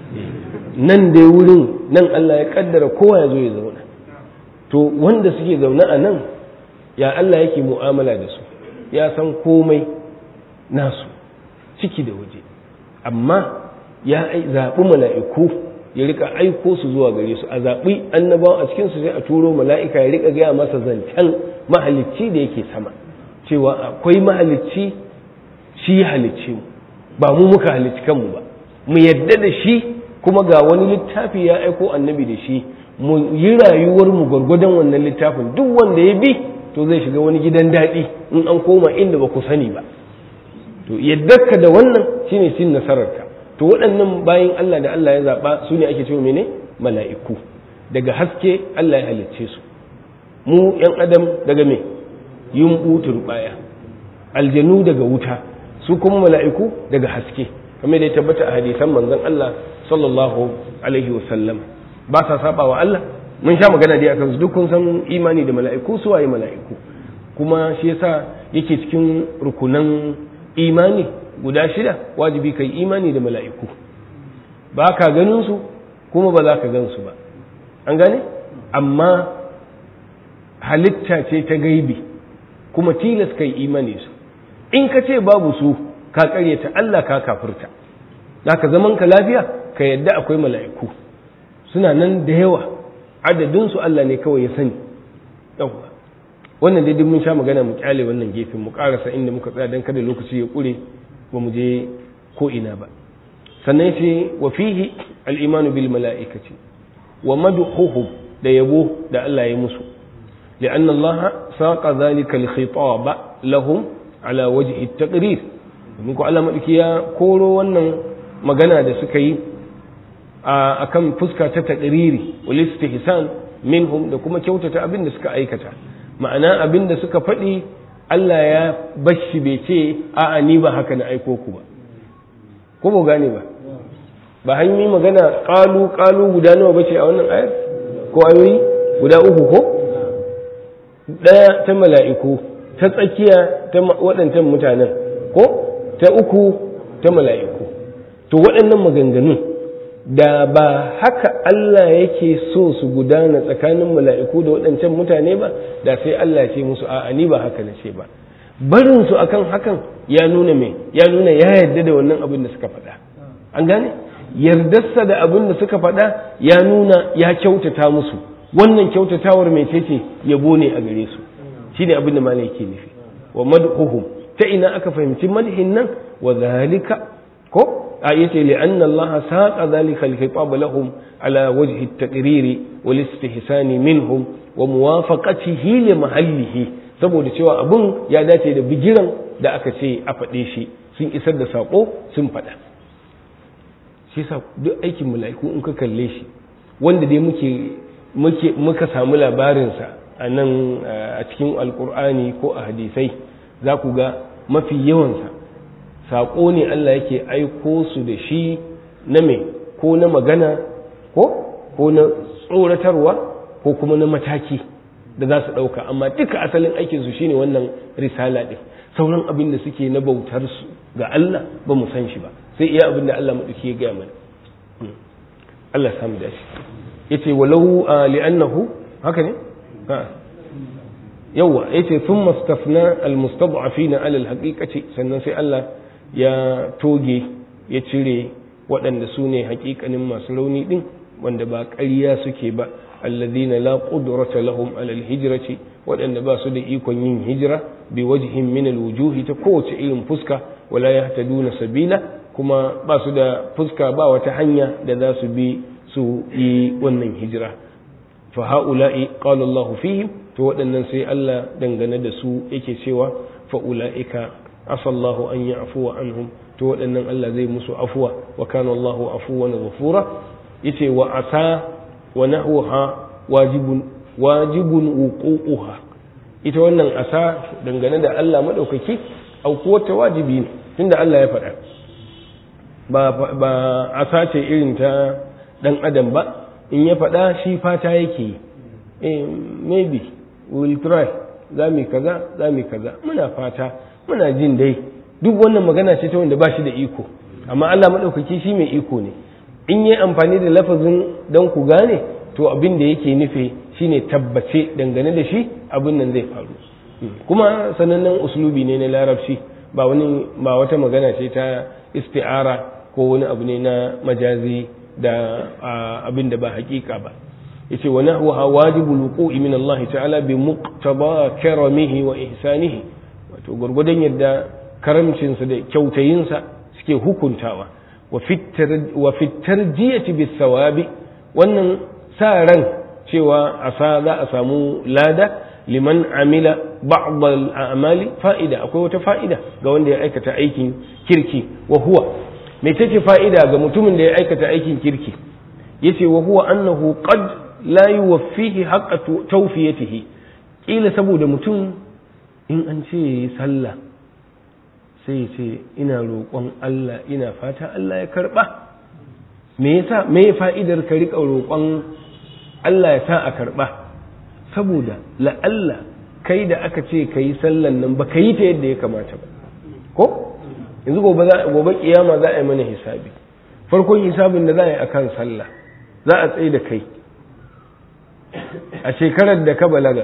nan dai wurin nan Allah ya kaddara kowa ya zo ya zauna to wanda suke zaune a nan ya Allah yake mu'amala da su ya san komai nasu ciki da waje amma ya zaɓi mala'iku ya rika aiko su zuwa gare su a zaɓi annabawa a cikinsu sai a turo mala'ika ya rika gaya masa zancen mahalicci da yake sama cewa akwai mahalicci shi ya halicci mu ba mu muka halicci kanmu ba mu yadda da shi kuma ga wani littafi ya aiko annabi da shi mu yi rayuwar mu gwargwadon wannan littafin duk wanda ya bi to zai shiga wani gidan daɗi in an koma inda ba ku sani ba to yaddarka da wannan shine cin nasararka to waɗannan bayan Allah da Allah ya zaɓa su ne ake cewa mene mala'iku daga haske Allah ya halicce su mu ‘yan adam daga me yumɓu turɓaya aljanu daga wuta su kuma mala'iku daga haske kamar da ya tabbata a hadisan manzon Allah sallallahu alaihi wasallam ba sa saba wa Allah mun sha magana dai akan su duk kun san imani da mala'iku su waye mala'iku kuma shi yasa yake cikin rukunan imani guda shida wajibi kai imani da mala'iku ba ka ganin su kuma ba za ka gan su ba an gane amma halitta ce ta gaibi kuma tilas kai imani su in ka ce babu su ka karyata Allah ka kafirta ka zaman ka lafiya ka yadda akwai mala'iku suna nan da yawa adadin su Allah ne kawai ya sani yawa wannan dai mun sha magana mu kyale wannan gefen mu karasa inda muka tsaya dan kada lokaci ya kure ba mu je ko ina ba sannan ce wa fihi al-iman bil mala'ikati wa madhuhum da yabo da Allah ya musu لأن الله ساق ذلك الخطاب لهم على وجه التقرير domin ko Allah maɗauki ya koro wannan magana da suka yi a kan fuska ta taƙiriri wal istihsan minhum da kuma kyautata abin da suka aikata ma'ana abin da suka faɗi Allah ya bashi bai ce a'a ni ba haka na aiko ku ba ko ba gane ba ba hanyoyi magana ƙalu ƙalu guda nawa bace a wannan ayar ko ayoyi guda uku ko ɗaya ta mala'iku ta tsakiya ta waɗancan mutanen ko ta uku ta mala'iku to waɗannan maganganun da ba haka Allah yake so su gudana tsakanin mala'iku da waɗancan mutane ba da sai Allah ce musu a'a ni ba haka na ce ba barin su akan hakan ya nuna me ya nuna ya yarda da wannan abin da suka faɗa an gane yardarsa da abin da suka faɗa ya nuna ya kyautata musu wannan kyautatawar mai ce yabo ne a gare su shine abin da malai yake nufi wa madhuhum ta ina aka fahimci madhin nan wa zalika ko a yace li anna Allah saqa zalika al-khitab lahum ala wajhi at-taqrir wal istihsan minhum wa muwafaqatihi li mahallihi saboda cewa abun ya dace da bigiran da aka ce a faɗe shi sun isar da sako sun faɗa shi sa duk aikin mala'iku in ka kalle shi wanda dai muke muke muka samu labarinsa a nan a cikin alkur'ani ko a hadisai za ku ga mafi yawansa saƙo ne Allah yake aiko su da shi na mai ko na magana ko ko na tsoratarwa ko kuma na mataki da za su ɗauka amma duka asalin aikinsu shine wannan risala ɗin sauran abin da suke na bautar su ga Allah ba mu san shi ba sai iya abin da Allah maɗauki ya gaya mana Allah samu dace yace walau li'annahu haka ne yawa yace thumma stafna almustad'afina ala alhaqiqati sannan sai Allah ya toge ya cire waɗanda su ne haƙiƙanin masu rauni din wanda ba ƙarya suke ba alladhina la qudrata lahum ala alhijrati waɗanda ba su da ikon yin hijira bi wajhin min alwujuhi ta kowace irin fuska wala yahtaduna sabila kuma ba su da fuska ba wata hanya da za su bi su yi wannan hijira fa haula'i qala Allahu fihim to waɗannan sai Allah dangane da su yake cewa fa ulaika asallahu an ya'fuwa anhum to waɗannan Allah zai musu afuwa wa kana Allahu afuwan ghafura yace wa asa wa nahwaha wajibun wajibun wuqu'uha ita wannan asa dangane da Allah madaukaki aukuwar ta wajibi ne tunda Allah ya faɗa ba ba asa ce irin ta dan adam ba in ya faɗa shi fata yake yi eh maybe we will try za mu kaza za mu kaza muna fata muna jin dai duk wannan magana ce ta wanda ba shi da iko amma Allah maɗaukaki shi mai iko ne in yi amfani da lafazin don ku gane to abin da yake nufi shine tabbace dangane da shi abin nan zai faru kuma sanannen uslubi ne na larabci ba wani ba wata magana ce ta isti'ara ko wani abu ne na majazi da abin da ba hakika ba yace wa nahwaha wajibul wuqu'i min Allah ta'ala bi muqtaba karamihi wa ihsanihi wato gurgudan yadda karamcinsa da kyautayinsa suke hukuntawa wa fitar jiyati bis sawabi wannan sa ran cewa asa za a samu lada liman amila ba'd al-a'mali fa'ida akwai wata fa'ida ga wanda ya aikata aikin kirki wa huwa me take fa'ida ga mutumin da ya aikata aikin kirki yace wa huwa annahu qad la yuwaffihi haqqa tawfiyatihi kila saboda mutum in an ce sallah sai ce ina roƙon Allah ina fata Allah ya karɓa me yasa me fa'idar ka riƙa roƙon Allah ya sa a karɓa saboda la'alla kai da aka ce ka yi sallan nan ba ka yi ta yadda ya kamata ba ko yanzu gobe gobe kiyama za a yi mana hisabi farkon hisabin da za a yi akan sallah za a tsaye da kai a shekarar da ka balaga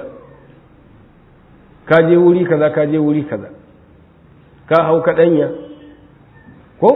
ka je wuri kaza ka je wuri kaza ka hau kaɗanya ko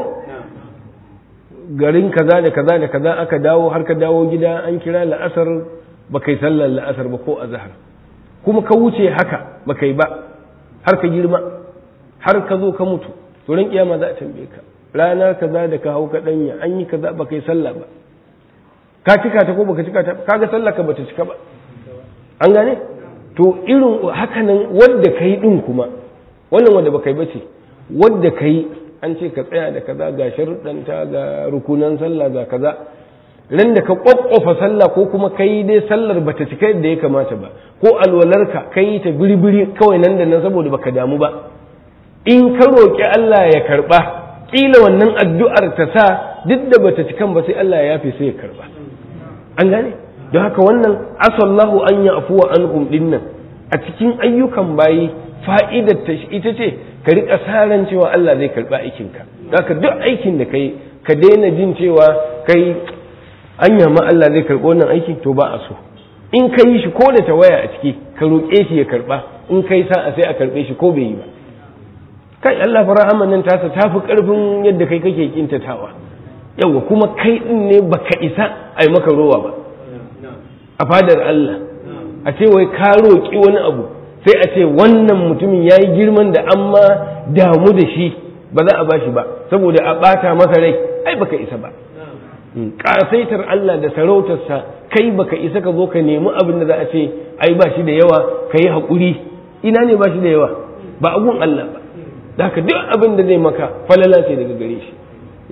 garin kaza da kaza da kaza aka dawo har ka dawo gida an kira la'asar ba kai sallar la'asar ba ko azhar kuma ka wuce haka ba kai ba har ka girma har ka zo ka mutu to ran kiyama za a tambaye ka rana kaza da ka hau kaɗanya an yi kaza ba kai sallah ba ka cika ta ko baka cika ta kaga sallah ka bata cika ba an gane to irin hakanan wanda kai din kuma wannan wanda baka yi bace wadda ka yi an ce ka tsaya da kaza ga sharuɗanta ga rukunan sallah ga kaza ran da ka ƙwaƙƙofa sallah ko kuma ka yi dai sallar bata cika yadda ya kamata ba ko alwalarka ka yi ta biri-biri kawai nan da nan saboda baka damu ba in ka roƙi Allah ya karɓa ƙila wannan addu'ar ta sa duk da bata cikan ba sai Allah ya yafe sai ya karɓa an gane don haka wannan asallahu an ya afuwa an dinnan a cikin ayyukan bayi fa'idar ta ita ce ka riƙa saran cewa Allah zai karɓi aikinka ka duk aikin da kai ka daina jin cewa kai an ma Allah zai karɓi wannan aiki to ba a so in ka yi shi ko da tawaya a ciki ka roƙe shi ya karɓa in kai sa'a sai a karɓe shi ko bai yi ba kai Allah fa rahaman nan tasa ta fi ƙarfin yadda kai kake kintatawa yawa kuma kai ɗin ne baka isa a yi maka rowa ba a fadar Allah a ce wai ka roƙi wani abu sai a ce wannan mutumin ya yi girman da an ma damu da shi ba za a ba shi ba saboda a ɓata masa rai ai baka isa ba ƙasaitar Allah da sarautarsa kai baka isa ka zo ka nemi abin da za a ce ai ba shi da yawa ka yi haƙuri ina ne ba shi da yawa ba abun Allah ba da haka duk abin da zai maka falala ce daga gare shi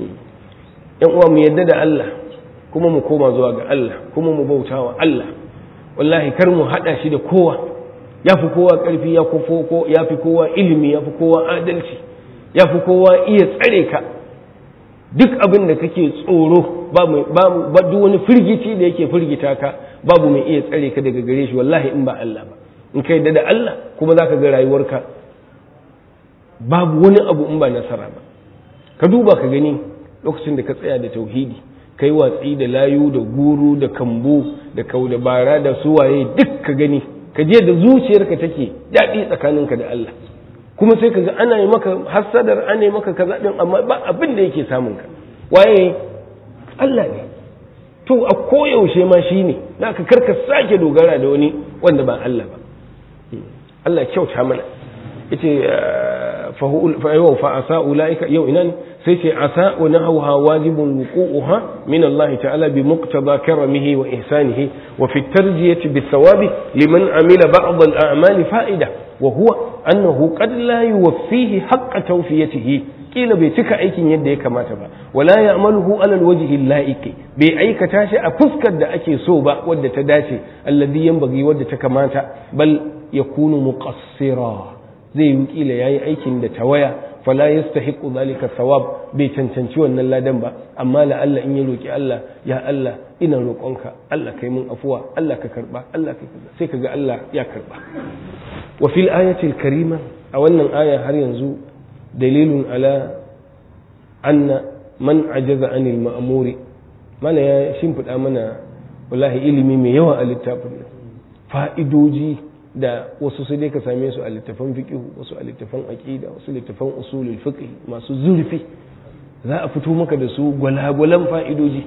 yan uwa mu yadda da Allah kuma mu koma zuwa ga Allah kuma mu bauta wa Allah wallahi kar mu haɗa shi da kowa ya fi kowa ƙarfi ya fi kowa ilimi ya fi kowa adalci ya fi kowa iya tsare ka duk abin da kake tsoro ba duk wani firgici da yake firgita ka babu mai iya tsare ka daga gare shi wallahi in ba Allah ba in kai da Allah kuma za ka ga rayuwarka babu wani abu in ba nasara ba ka duba ka gani lokacin da ka tsaya da tauhidi kai watsi da layu da guru da kambu da kaudabara da suwaye duk ka gani ka je da zuciyarka take daɗi tsakaninka da Allah kuma sai ka ga ana yi maka hassadar ana yi maka kaza din amma ba abin da yake samun ka waye Allah ne to a koyaushe ma shi ne da ka karka sake dogara da wani wanda ba Allah ba Allah kyauta mana yace fa yau fa asa ulaika yau ina ne sai ce asa wa nahawha wajibun wuqu'uha min Allah ta'ala bi muqtada karamihi wa ihsanihi wa fi tarjiyati bis thawabi liman amila ba'd al a'mali fa'ida wa huwa annahu qad la yuwaffihi haqqa tawfiyatihi kila bai cika aikin yadda ya kamata ba wala ya'maluhu ala alwajhi laiki bai aikata shi a fuskar da ake so ba wadda ta dace alladhi yanbaghi wadda ta kamata bal yakunu muqassira zai yi kila yayi aikin da tawaya fala yastahiqu dhalika thawab bai cancanci wannan ladan ba amma la Allah in ya roki Allah ya Allah ina roƙonka Allah kai mun afuwa Allah ka karba Allah ka sai kaga Allah ya karba wa fil ayatil karima a wannan aya har yanzu dalilun ala anna man ajaza anil ma'muri mana ya shimfiɗa mana wallahi ilimi mai yawa a littafin nan fa'idoji da wasu sai dai ka same su a littafan fiqh wasu a littafan aqida wasu littafan usulul fiqh masu zurfi za a fito maka da su gwalagwalan fa'idoji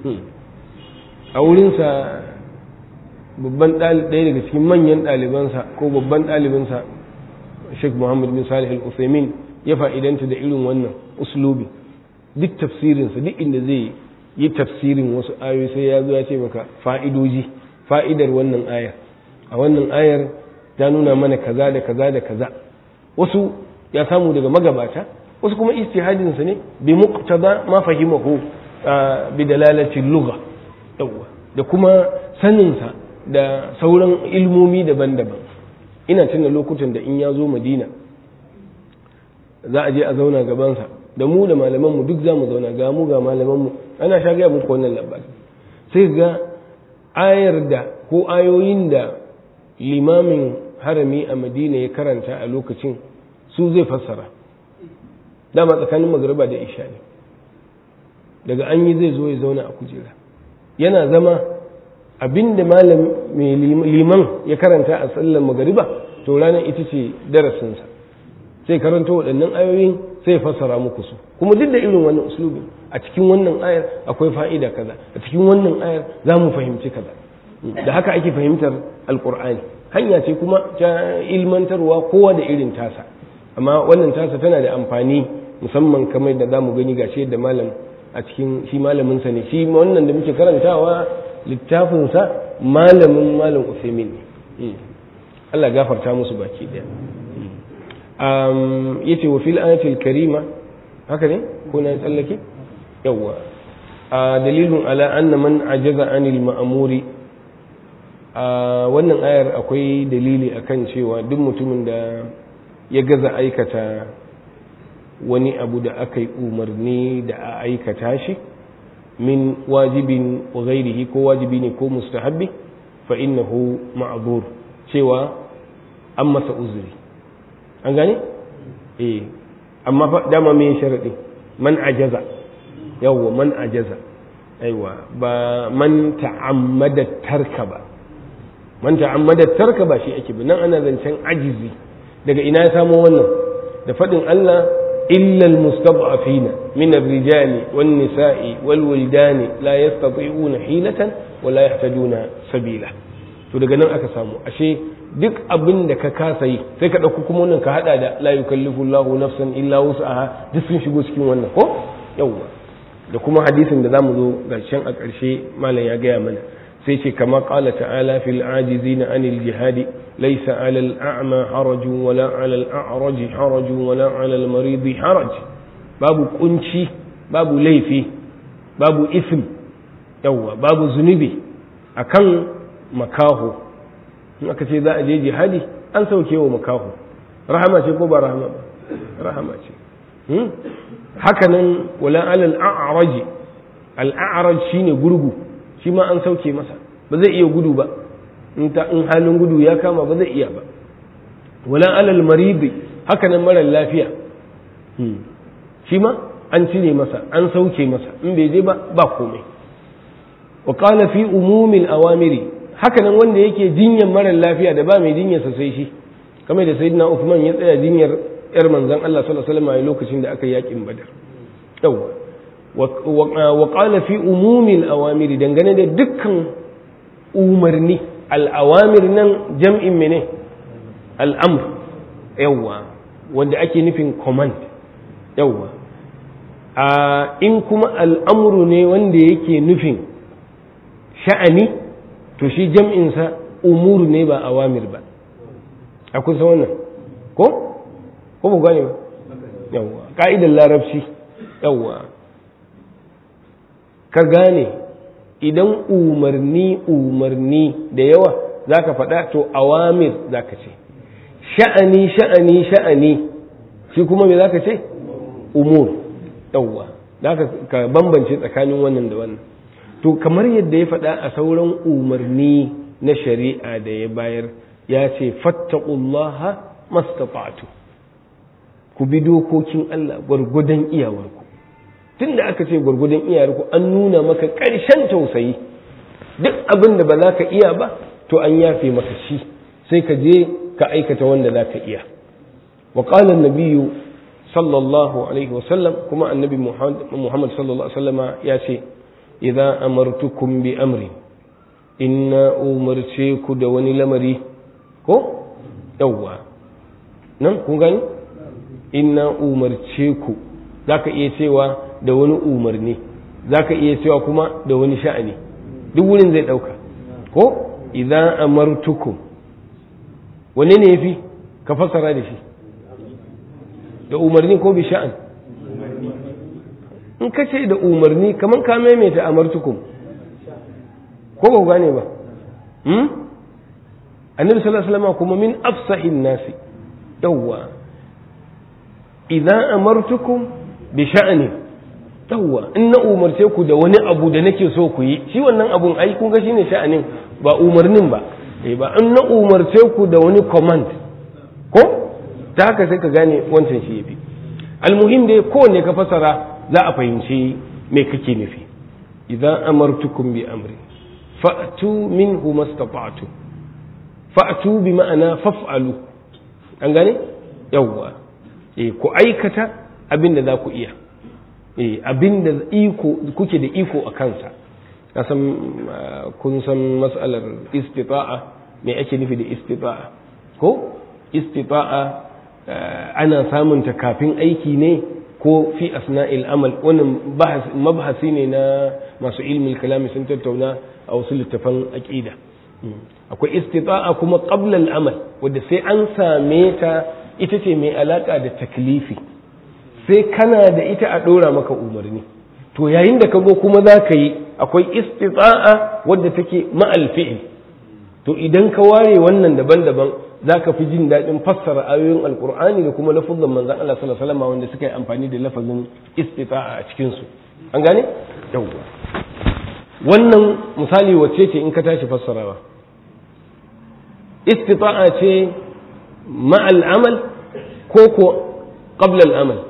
a wurinsa babban ɗaya daga cikin manyan ɗalibansa ko babban ɗalibinsa Sheikh Muhammad bin Salih Al-Uthaymeen ya fa'idanta da irin wannan uslubi duk tafsirinsa duk inda zai yi tafsirin wasu ayoyi sai ya zo ya ce maka fa'idoji fa'idar wannan ayar a wannan ayar ta nuna mana kaza da kaza da kaza wasu ya samu daga magabata wasu kuma istihadinsa ne bi muqtada ma fahimahu bi dalalati lugha yawa da kuma saninsa da sauran ilmomi daban-daban ina tuna lokutan da in ya zo madina za a je a zauna gabansa da mu da malamanmu duk za mu zauna ga mu ga malamanmu ana sha gaya muku wannan labari sai ga ayar da ko ayoyin da limamin harami a madina ya karanta a lokacin su zai fassara dama tsakanin magariba da isha ne daga an yi zai zo ya zauna a kujera yana zama abinda malam mai liman ya karanta a sallar magariba to ranar ita ce darasinsa sai karanta waɗannan ayoyin sai fassara muku su kuma duk da irin wannan uslubin a cikin wannan ayar akwai fa'ida kaza a cikin wannan ayar za mu fahimci kaza da haka ake fahimtar alkur'ani hanya ce kuma ta ilmantarwa kowa da irin tasa amma wannan tasa tana da amfani musamman kamar da za mu gani gashi yadda malam a cikin shi malaminsa ne shi wannan da muke karantawa littafinsa malamin malam usaimin ne Allah gafarta musu baki daya yace wa fil ayatil karima haka ne ko na tsallake yawa dalilun ala anna man ajaza anil ma'muri wannan ayar akwai dalili akan cewa duk mutumin da ya gaza aikata wani abu da aka yi umarni da a aikata shi min wajibin wa ghairihi ko wajibi ne ko mustahabbi fa innahu ma'zur cewa an masa uzuri an gane eh amma fa dama me sharadi man ajaza yawwa man ajaza aiwa ba man ta'ammada tarka ba man ta'ammada tarka ba shi ake ba nan ana zancen ajizi daga ina ya samo wannan da faɗin Allah illa almustad'afina min ar-rijali wan nisa'i wal wildani la yastati'una hilatan wa la yahtajuna sabila to daga nan aka samu ashe duk abin da ka kasa yi sai ka ɗauki kuma wannan ka haɗa da la yukallifu Allahu nafsan illa wus'aha duk sun shigo cikin wannan ko yawwa da kuma hadisin da zamu zo ƙarshen a ƙarshe malam ya gaya mana sai ce kama qala ta'ala fil ajizina anil jihadi laysa 'ala al a'ma harajun wala 'ala al a'raj harajun wala 'ala al marid haraj babu kunci babu laifi babu ism yawwa babu zunubi akan makaho in aka ce za a je jihadi an sauke wa makaho rahama ce ko ba rahama ba rahama ce hakanan wala alal a'raji al a'raj shine gurgu shi ma an sauke masa ba zai iya gudu ba in ta in halin gudu ya kama ba zai iya ba wala alal maridi hakanan mara lafiya shi ma an cire masa an sauke masa in bai je ba ba komai wa qala fi umumil awamiri haka nan wanda yake jinyar marar lafiya da ba mai jinyarsa sai shi kamar da sayyidina Uthman ya tsaya jinyar yar manzon Allah sallallahu alaihi wasallam a lokacin da aka yi yakin Badar yawa wa qala fi umumi al-awamiri dangane da dukkan umarni al-awamir nan jam'in mene al-amr yawa wanda ake nufin command yawa a in kuma al'amuru ne wanda yake nufin sha'ani to shi jam'insa umuru ne ba awamir ba a kusa wannan ko? ko ba gane ba yawwa ƙa'idar larabci yawwa ka gane idan umarni umarni da yawa za ka faɗa to awamir za ka ce sha'ani sha'ani sha'ani shi kuma me za ka ce umur yawwa za ka bambance tsakanin wannan da wannan to kamar yadda ya faɗa a sauran umarni na shari'a da ya bayar ya ce fattaqullaha mastata'tu ku bi dokokin Allah gwargwadon iyawarku tunda aka ce gwargwadon iyawarku an nuna maka ƙarshen tausayi duk abin da ba za ka iya ba to an yafe maka shi sai ka je ka aikata wanda za ka iya wa qala an-nabiyyu sallallahu alaihi wasallam kuma annabi muhammad sallallahu alaihi wasallama ya ce idan amartukum bi amri inna umarce ku da wani lamari ko yawwa nan kun gani inna umarce ku zaka iya cewa da wani umarni zaka iya cewa kuma da wani sha'ani duk wurin zai dauka ko idan amartukum wanne ne yafi ka fassara da shi da umarni ko bi sha'an in ka ce da umarni kamar ka maimaita amartukum ko ba gane ba annabi sallallahu alaihi wasallam kuma min afsahin nasi yawwa idan amartukum bi sha'ani yawwa in na umarce ku da wani abu da nake so ku yi shi wannan abun ai kun ga shine sha'anin ba umarnin ba eh ba in na umarce ku da wani command ko ta haka sai ka gane wancan shi yafi almuhim dai kowanne ka fasara za a fahimci me kake nufi idan amartukum bi amri fa'tu minhu mastata'tu fa'tu bi ma'ana faf'alu an gane yawwa eh ku aikata abin da za ku iya eh abin da iko kuke da iko a kansa kasan kun san mas'alar istita'a me ake nufi da istita'a ko istita'a ana samun ta kafin aiki ne ko fi asna'il amal wannan mabhasi ne na masu ilmin kalami sun tattauna a wasu littafan aqida akwai istita'a kuma qabla al-amal wanda sai an same ta ita ce mai alaka da taklifi sai kana da ita a dora maka umarni to yayin da ka zo kuma za ka yi akwai istita'a wadda take ma'al fi'il to idan ka ware wannan daban-daban za ka fi jin daɗin fassara ayoyin alkur'ani da kuma lafazin manzan Allah sallallahu alaihi wanda suka yi amfani da lafazin istita'a a cikin su an gane yawwa wannan misali wacce ce in ka tashi fassarawa istita'a ce ma'al amal ko ko qabla al-amal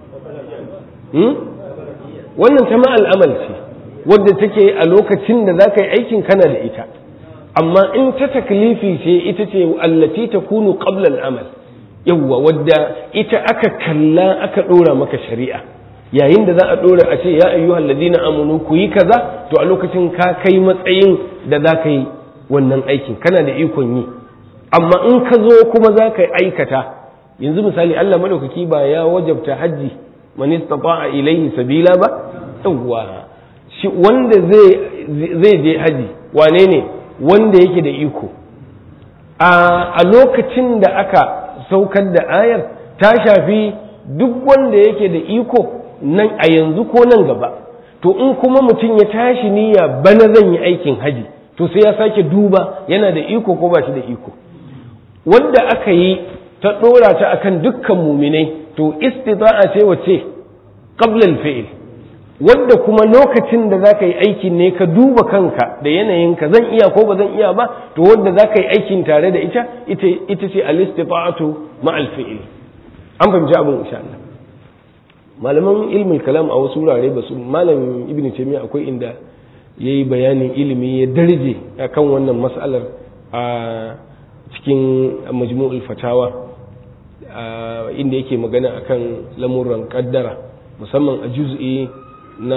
wannan ta ma'al amal ce wadda take a lokacin da za ka yi aikin kana da ita amma in ta taklifi ce ita ce allati takunu qabla al-amal yawwa wadda ita aka kalla aka dora maka shari'a yayin da za a dora a ce ya ayyuhal ladina amanu ku yi kaza to a lokacin ka kai matsayin da za ka yi wannan aikin kana da ikon yi amma in ka zo kuma za ka aikata yanzu misali Allah madaukaki ba ya wajabta hajji man istata'a ilayhi sabila ba yawwa shi wanda zai zai je haji wane ne wanda yake da iko a lokacin da aka saukar da ayar ta shafi duk wanda yake da iko nan a yanzu ko nan gaba to in kuma mutum ya tashi niyya bana zan yi aikin haji to sai ya sake duba yana da iko ko ba shi da iko wanda aka yi ta ɗora ta akan dukkan muminai to istita'a ce wace qabla al-fi'l wanda kuma lokacin da za ka yi aikin ne ka duba kanka da yanayinka zan iya ko ba zan iya ba to wanda za ka yi aikin tare da ita ita ce al-istifa'atu ma'al fi'il an fahimci abin insha Allah malaman ilmin kalam a wasu wurare ba su malam ibnu taymiya akwai inda ya yi bayanin ilimi ya darje a kan wannan matsalar a cikin majmu'ul fatawa inda yake magana akan lamuran kaddara musamman a juz'i na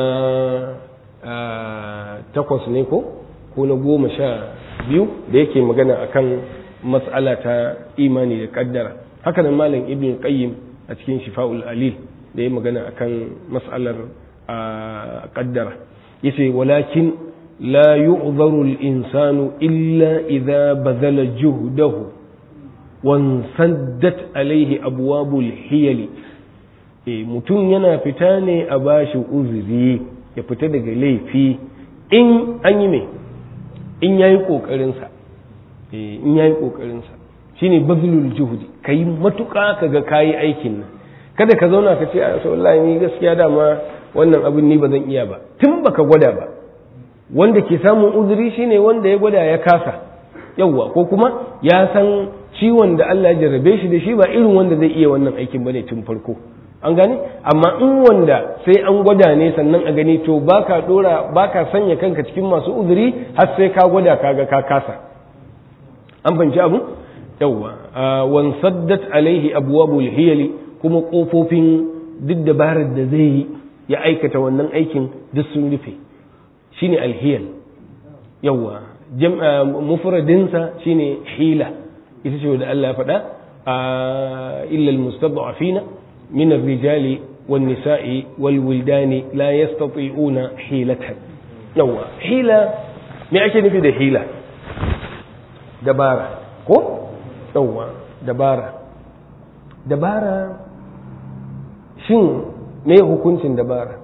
takwas ne ko ko na goma sha biyu da yake magana akan matsala ta imani da kaddara haka nan malam ibn qayyim a cikin shifa'ul alil da ya magana akan matsalar kaddara yace walakin la yu'dharu al-insanu illa idha badala juhdahu wansaddat alaihi abwabul hiyali e mutum yana fita ne a bashi uzuri ya fita daga laifi in an yi mai in yayi kokarin sa e in yayi kokarin sa shine bazlul juhdi kai matuka kaga kayi aikin nan kada ka zauna ka ce a wallahi ni gaskiya dama wannan abin ni ba zan iya ba tun baka gwada ba wanda ke samun uzuri shine wanda ya gwada ya kasa yawwa ko kuma ya san ciwon da Allah ya jarrabe shi da shi ba irin wanda zai iya wannan aikin bane tun farko an gane amma in wanda sai an gwada ne sannan a gani to baka dora baka sanya kanka cikin masu uzuri har sai ka gwada kaga ka kasa an fahimci abu yawwa wan saddat alaihi abwabul hiyali kuma kofofin duk dabarar da zai yi ya aikata wannan aikin duk sun rufe shine alhiyal yawwa mufradinsa shine hila ita ce da Allah ya faɗa a illal mustad'afina min ar-rijali wan nisa'i wal wildani la yastati'una hilatan yawa hila me ake nufi da hila dabara ko yawa dabara dabara shin me hukuncin dabara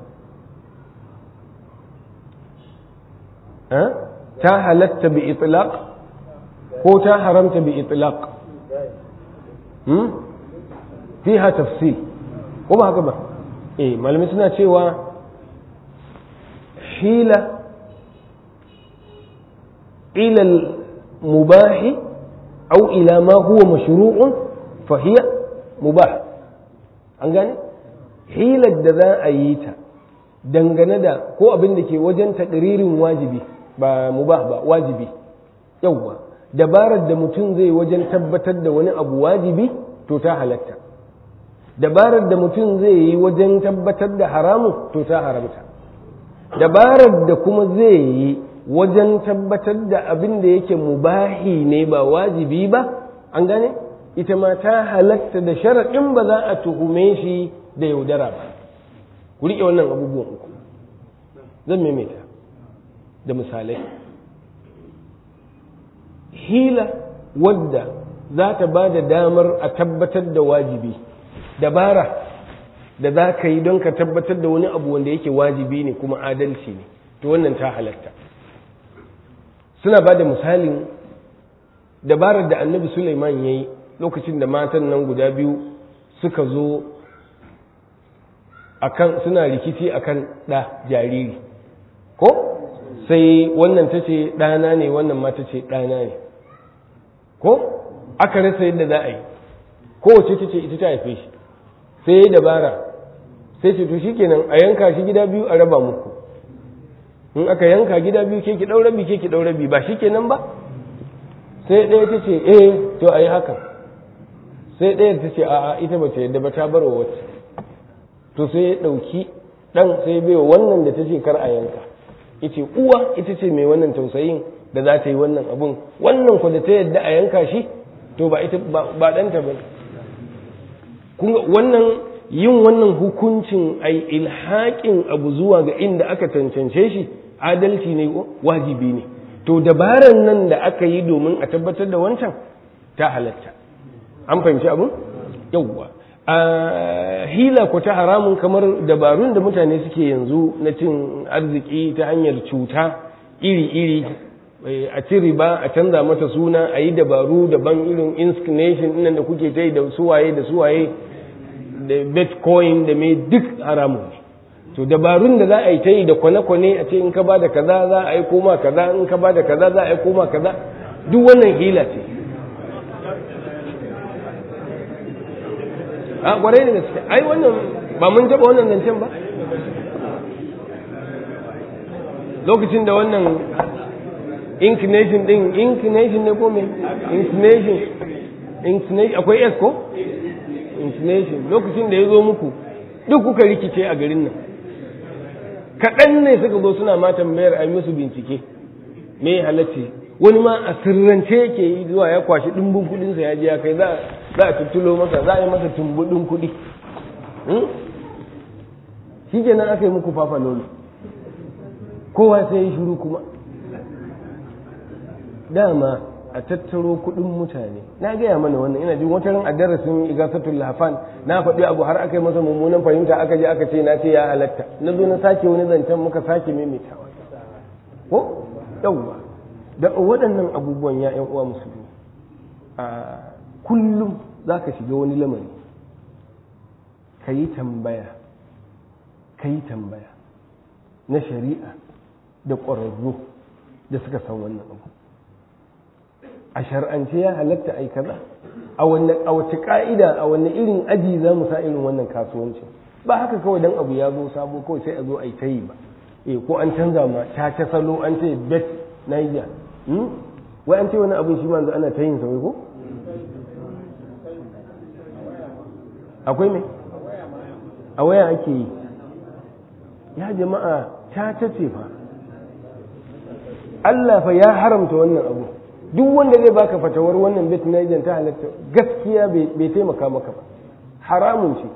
ta halatta bi itlaq ko ta haramta bi itlaq hmm fiha tafsil ko ba haka ba eh malamai suna cewa hila ila al-mubah aw ila ma huwa mashru'un fa hiya mubah an gane hilar da za a yi ta dangane da ko abin da ke wajen taɗiririn wajibi ba mubah ba wajibi yawwa dabarar da mutum zai wajen tabbatar da wani abu wajibi to ta halatta dabarar da mutum zai yi wajen tabbatar da haramu to ta haramta dabarar da kuma zai yi wajen tabbatar da abin da yake mubahi ne ba wajibi ba an gane ita ma ta halatta da sharaɗin ba za a tuhume shi da yaudara ba ku riƙe wannan abubuwan uku zan maimaita da misalai hila wadda za ta ba da damar a tabbatar da wajibi dabara da za ka yi don ka tabbatar da wani abu wanda yake wajibi ne kuma adalci ne to wannan ta halatta suna ba da misalin dabarar da annabi suleiman ya yi lokacin da matan nan guda biyu suka zo akan suna rikici akan ɗa jariri ko sai wannan ta ce ɗana ne wannan ma ta ce ɗana ne ko aka rasa yadda za a yi kowace ta ce ita ta haife shi sai ya dabara sai ce to shikenan a yanka shi gida biyu a raba muku in aka yanka gida biyu ke ki ɗau rabi ke ki ɗau rabi ba shikenan ba sai ɗaya ta ce eh to a yi hakan sai ɗaya ta ce a'a ita ba ta yadda ba ta bar wa wacce to sai ya ɗauki ɗan sai bai wa wannan da ta ce kar a yanka ita uwa ita ce mai wannan tausayin da za ta yi wannan abun wannan ku da ta yadda a yanka shi to ba ita ba ɗanta ba kunga wannan yin wannan hukuncin ai ilhaƙin abu zuwa ga inda aka cancance shi adalci ne wajibi ne to dabaran nan da aka yi domin a tabbatar da wancan ta halatta an fahimci abun yawwa a hila ko ta haramun kamar dabarun da mutane suke yanzu na cin arziki ta hanyar cuta iri-iri a ci riba a canza mata suna a yi dabaru daban irin inscription nan da kuke ta yi da suwaye da suwaye da bitcoin da mai duk haramun ne to dabarun da za a yi ta yi da kwane-kwane a ce in ka ba da kaza za a yi koma kaza in ka ba da kaza za a yi koma kaza duk wannan hila ce a kwarai da gaske ai wannan ba mun taba wannan zancen ba lokacin da wannan inclination din inclination ne ko me inclination inclination akwai s ko inclination lokacin da ya zo muku duk kuka rikice a garin nan kaɗan ne suka zo suna ma tambayar a musu bincike me halacci wani ma a sirrance yake yi zuwa ya kwashi ɗumbin kuɗinsa ya je ya kai za a tuttulo masa za a yi masa tumbuɗin kuɗi shi kenan aka yi muku fafa lolo kowa sai ya shiru kuma dama a tattaro kuɗin mutane na gaya mana wannan ina jin wata ran a darasin igasatul lafan na faɗi abu har aka yi masa mummunan fahimta aka je aka ce na ce ya halatta na zo na sake wani zancen muka sake maimaitawa ko yawwa da waɗannan abubuwan ya ƴan uwa musulmi a kullum za ka shiga wani lamari ka yi tambaya ka yi tambaya na shari'a da ƙwararru da suka san wannan abu a shar'ance ya halatta ai kaza a wanne a wace ka'ida a wanne irin aji za mu sa irin wannan kasuwancin ba haka kawai dan abu ya zo sabo kawai sai a zo a yi ta yi ba eh ko an canza ma ta ta salo an ce bet Niger hmm? wai an ce wani abin shi ma yanzu ana ta yin sa wai ko akwai me a waya ake yi ya jama'a ta ta ce fa Allah fa ya haramta wannan abu duk wanda zai baka fatawar wannan bet Niger ta halatta gaskiya bai taimaka maka ba haramun ce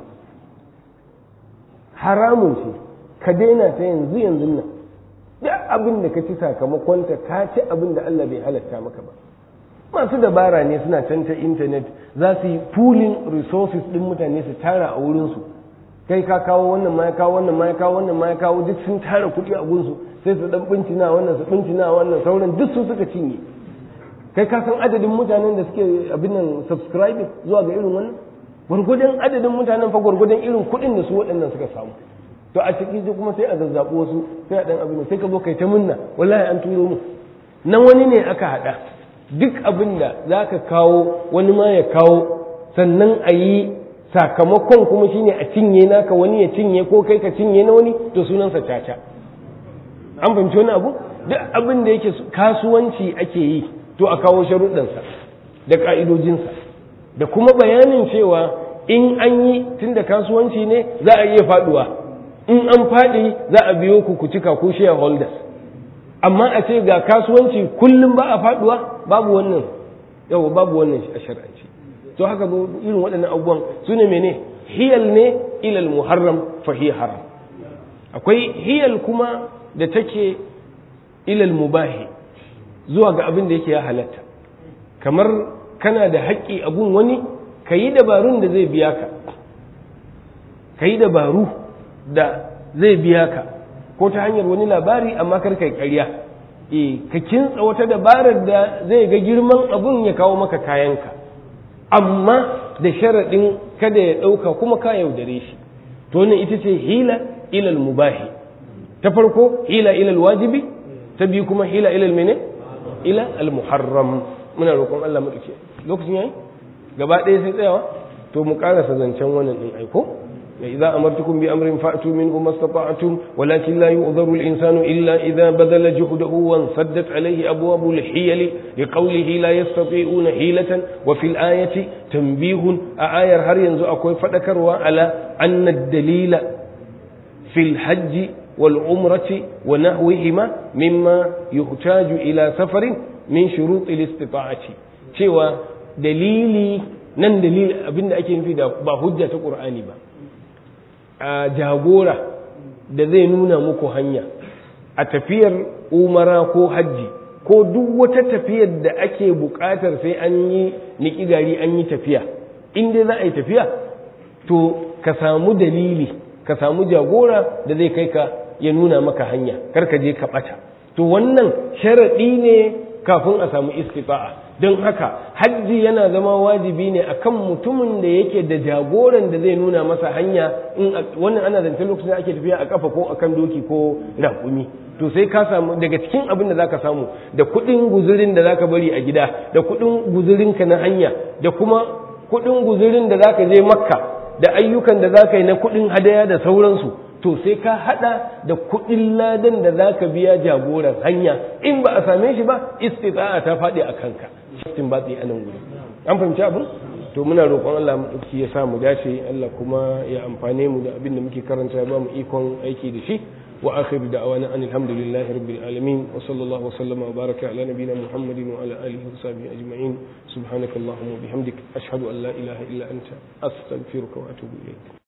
haramun ce ka daina ta yanzu yanzu nan duk abin da ka ci sakamakonta ka ci abin da Allah bai halatta maka ba masu dabara ne suna can ta intanet za su yi pooling resources din mutane su tara a wurinsu kai ka kawo wannan ma ya kawo wannan ma ya kawo wannan ma ya kawo duk sun tara kuɗi a gunsu sai su dan bincina wannan su bincina wannan sauran duk su suka cinye kai ka san adadin mutanen da suke abin nan subscribing zuwa ga irin wannan gwargwadon adadin mutanen fa gwargwadon irin kuɗin da su waɗannan suka samu to a ciki kuma sai a zazzaɓo wasu sai a ɗan abin sai ka zo kai ta munna wallahi an turo mu nan wani ne aka haɗa duk abin da za ka kawo wani ma ya kawo sannan a yi sakamakon kuma shine a cinye naka wani ya cinye ko kai ka cinye na wani to sunansa caca an fahimci wani abu duk abin da yake kasuwanci ake yi to a kawo sharuɗansa da ƙa'idojinsa da kuma bayanin cewa in an yi tun da kasuwanci ne za a iya faɗuwa in an faɗi za a biyo ku ku cika ku shareholders amma a ce ga kasuwanci kullum ba a faɗuwa babu wannan yau babu wannan a shar'anci to haka zo irin waɗannan abubuwan su ne mene hiyal ne ilal muharram fa hiya haram akwai hiyal kuma da take ilal mubahi zuwa ga abin da yake ya halatta kamar kana da haƙƙi a gun wani ka yi dabarun da zai biya ka ka yi dabaru da zai biya ka ko ta hanyar wani labari amma kar kai ƙarya e ka kintsa wata dabarar da zai ga girman abun ya kawo maka kayanka amma da sharaɗin kada ya ɗauka kuma ka yaudare shi to wannan ita ce hila ilal mubahi ta farko hila ilal wajibi ta biyu kuma hila ilal mene ila al muharram muna roƙon Allah mu dace lokacin yayi gaba ɗaya sai tsayawa to mu ƙarasa zancen wannan din aiko إذا أمرتكم بأمر فأتوا منه ما استطعتم ولكن لا يؤذر الإنسان إلا إذا بذل جهده وانسدت عليه أبواب الحيل لقوله لا يستطيعون حيلة وفي الآية تنبيه آية هر ينزو أكوي فذكر على أن الدليل في الحج والعمرة ونحوهما مما يحتاج إلى سفر من شروط الاستطاعة شوى دليلي nan dalil abinda ake nufi da ba hujja ta qur'ani ba a jagora da zai nuna muku hanya a tafiyar umara ko hajji ko duk wata tafiyar da ake buƙatar sai an yi niki gari an yi tafiya in dai za a yi tafiya to ka samu dalili ka samu jagora da zai kai ka ya nuna maka hanya kar ka je ka ɓata to wannan sharaɗi ne kafin a samu istifa'a don haka hajji yana zama wajibi ne akan mutumin da yake da jagoran da zai nuna masa hanya in wannan ana zance lokacin da ake tafiya a kafa ko akan doki ko raƙumi to sai ka samu daga cikin abin da zaka samu da kuɗin guzurin da zaka bari a gida da kuɗin guzurin ka na hanya da kuma kuɗin guzurin da zaka je makka da ayyukan da zaka yi na kuɗin hadaya da sauransu to sai ka hada da kuɗin ladan da za ka biya jagoran hanya in ba a same shi ba istita'a ta faɗi a kanka shaftin batsi a nan wuri an fahimci abin to muna roƙon Allah maɗauki ya sa mu dace Allah kuma ya amfane mu da abin da muke karanta ya ba mu ikon aiki da shi wa akhir da'awana an alhamdulillahi rabbil alamin wa sallallahu wa sallama wa baraka ala nabiyyina muhammadin wa ala alihi wa sahbihi ajma'in subhanakallahumma wa bihamdik ashhadu an la ilaha illa anta astaghfiruka wa atubu ilayk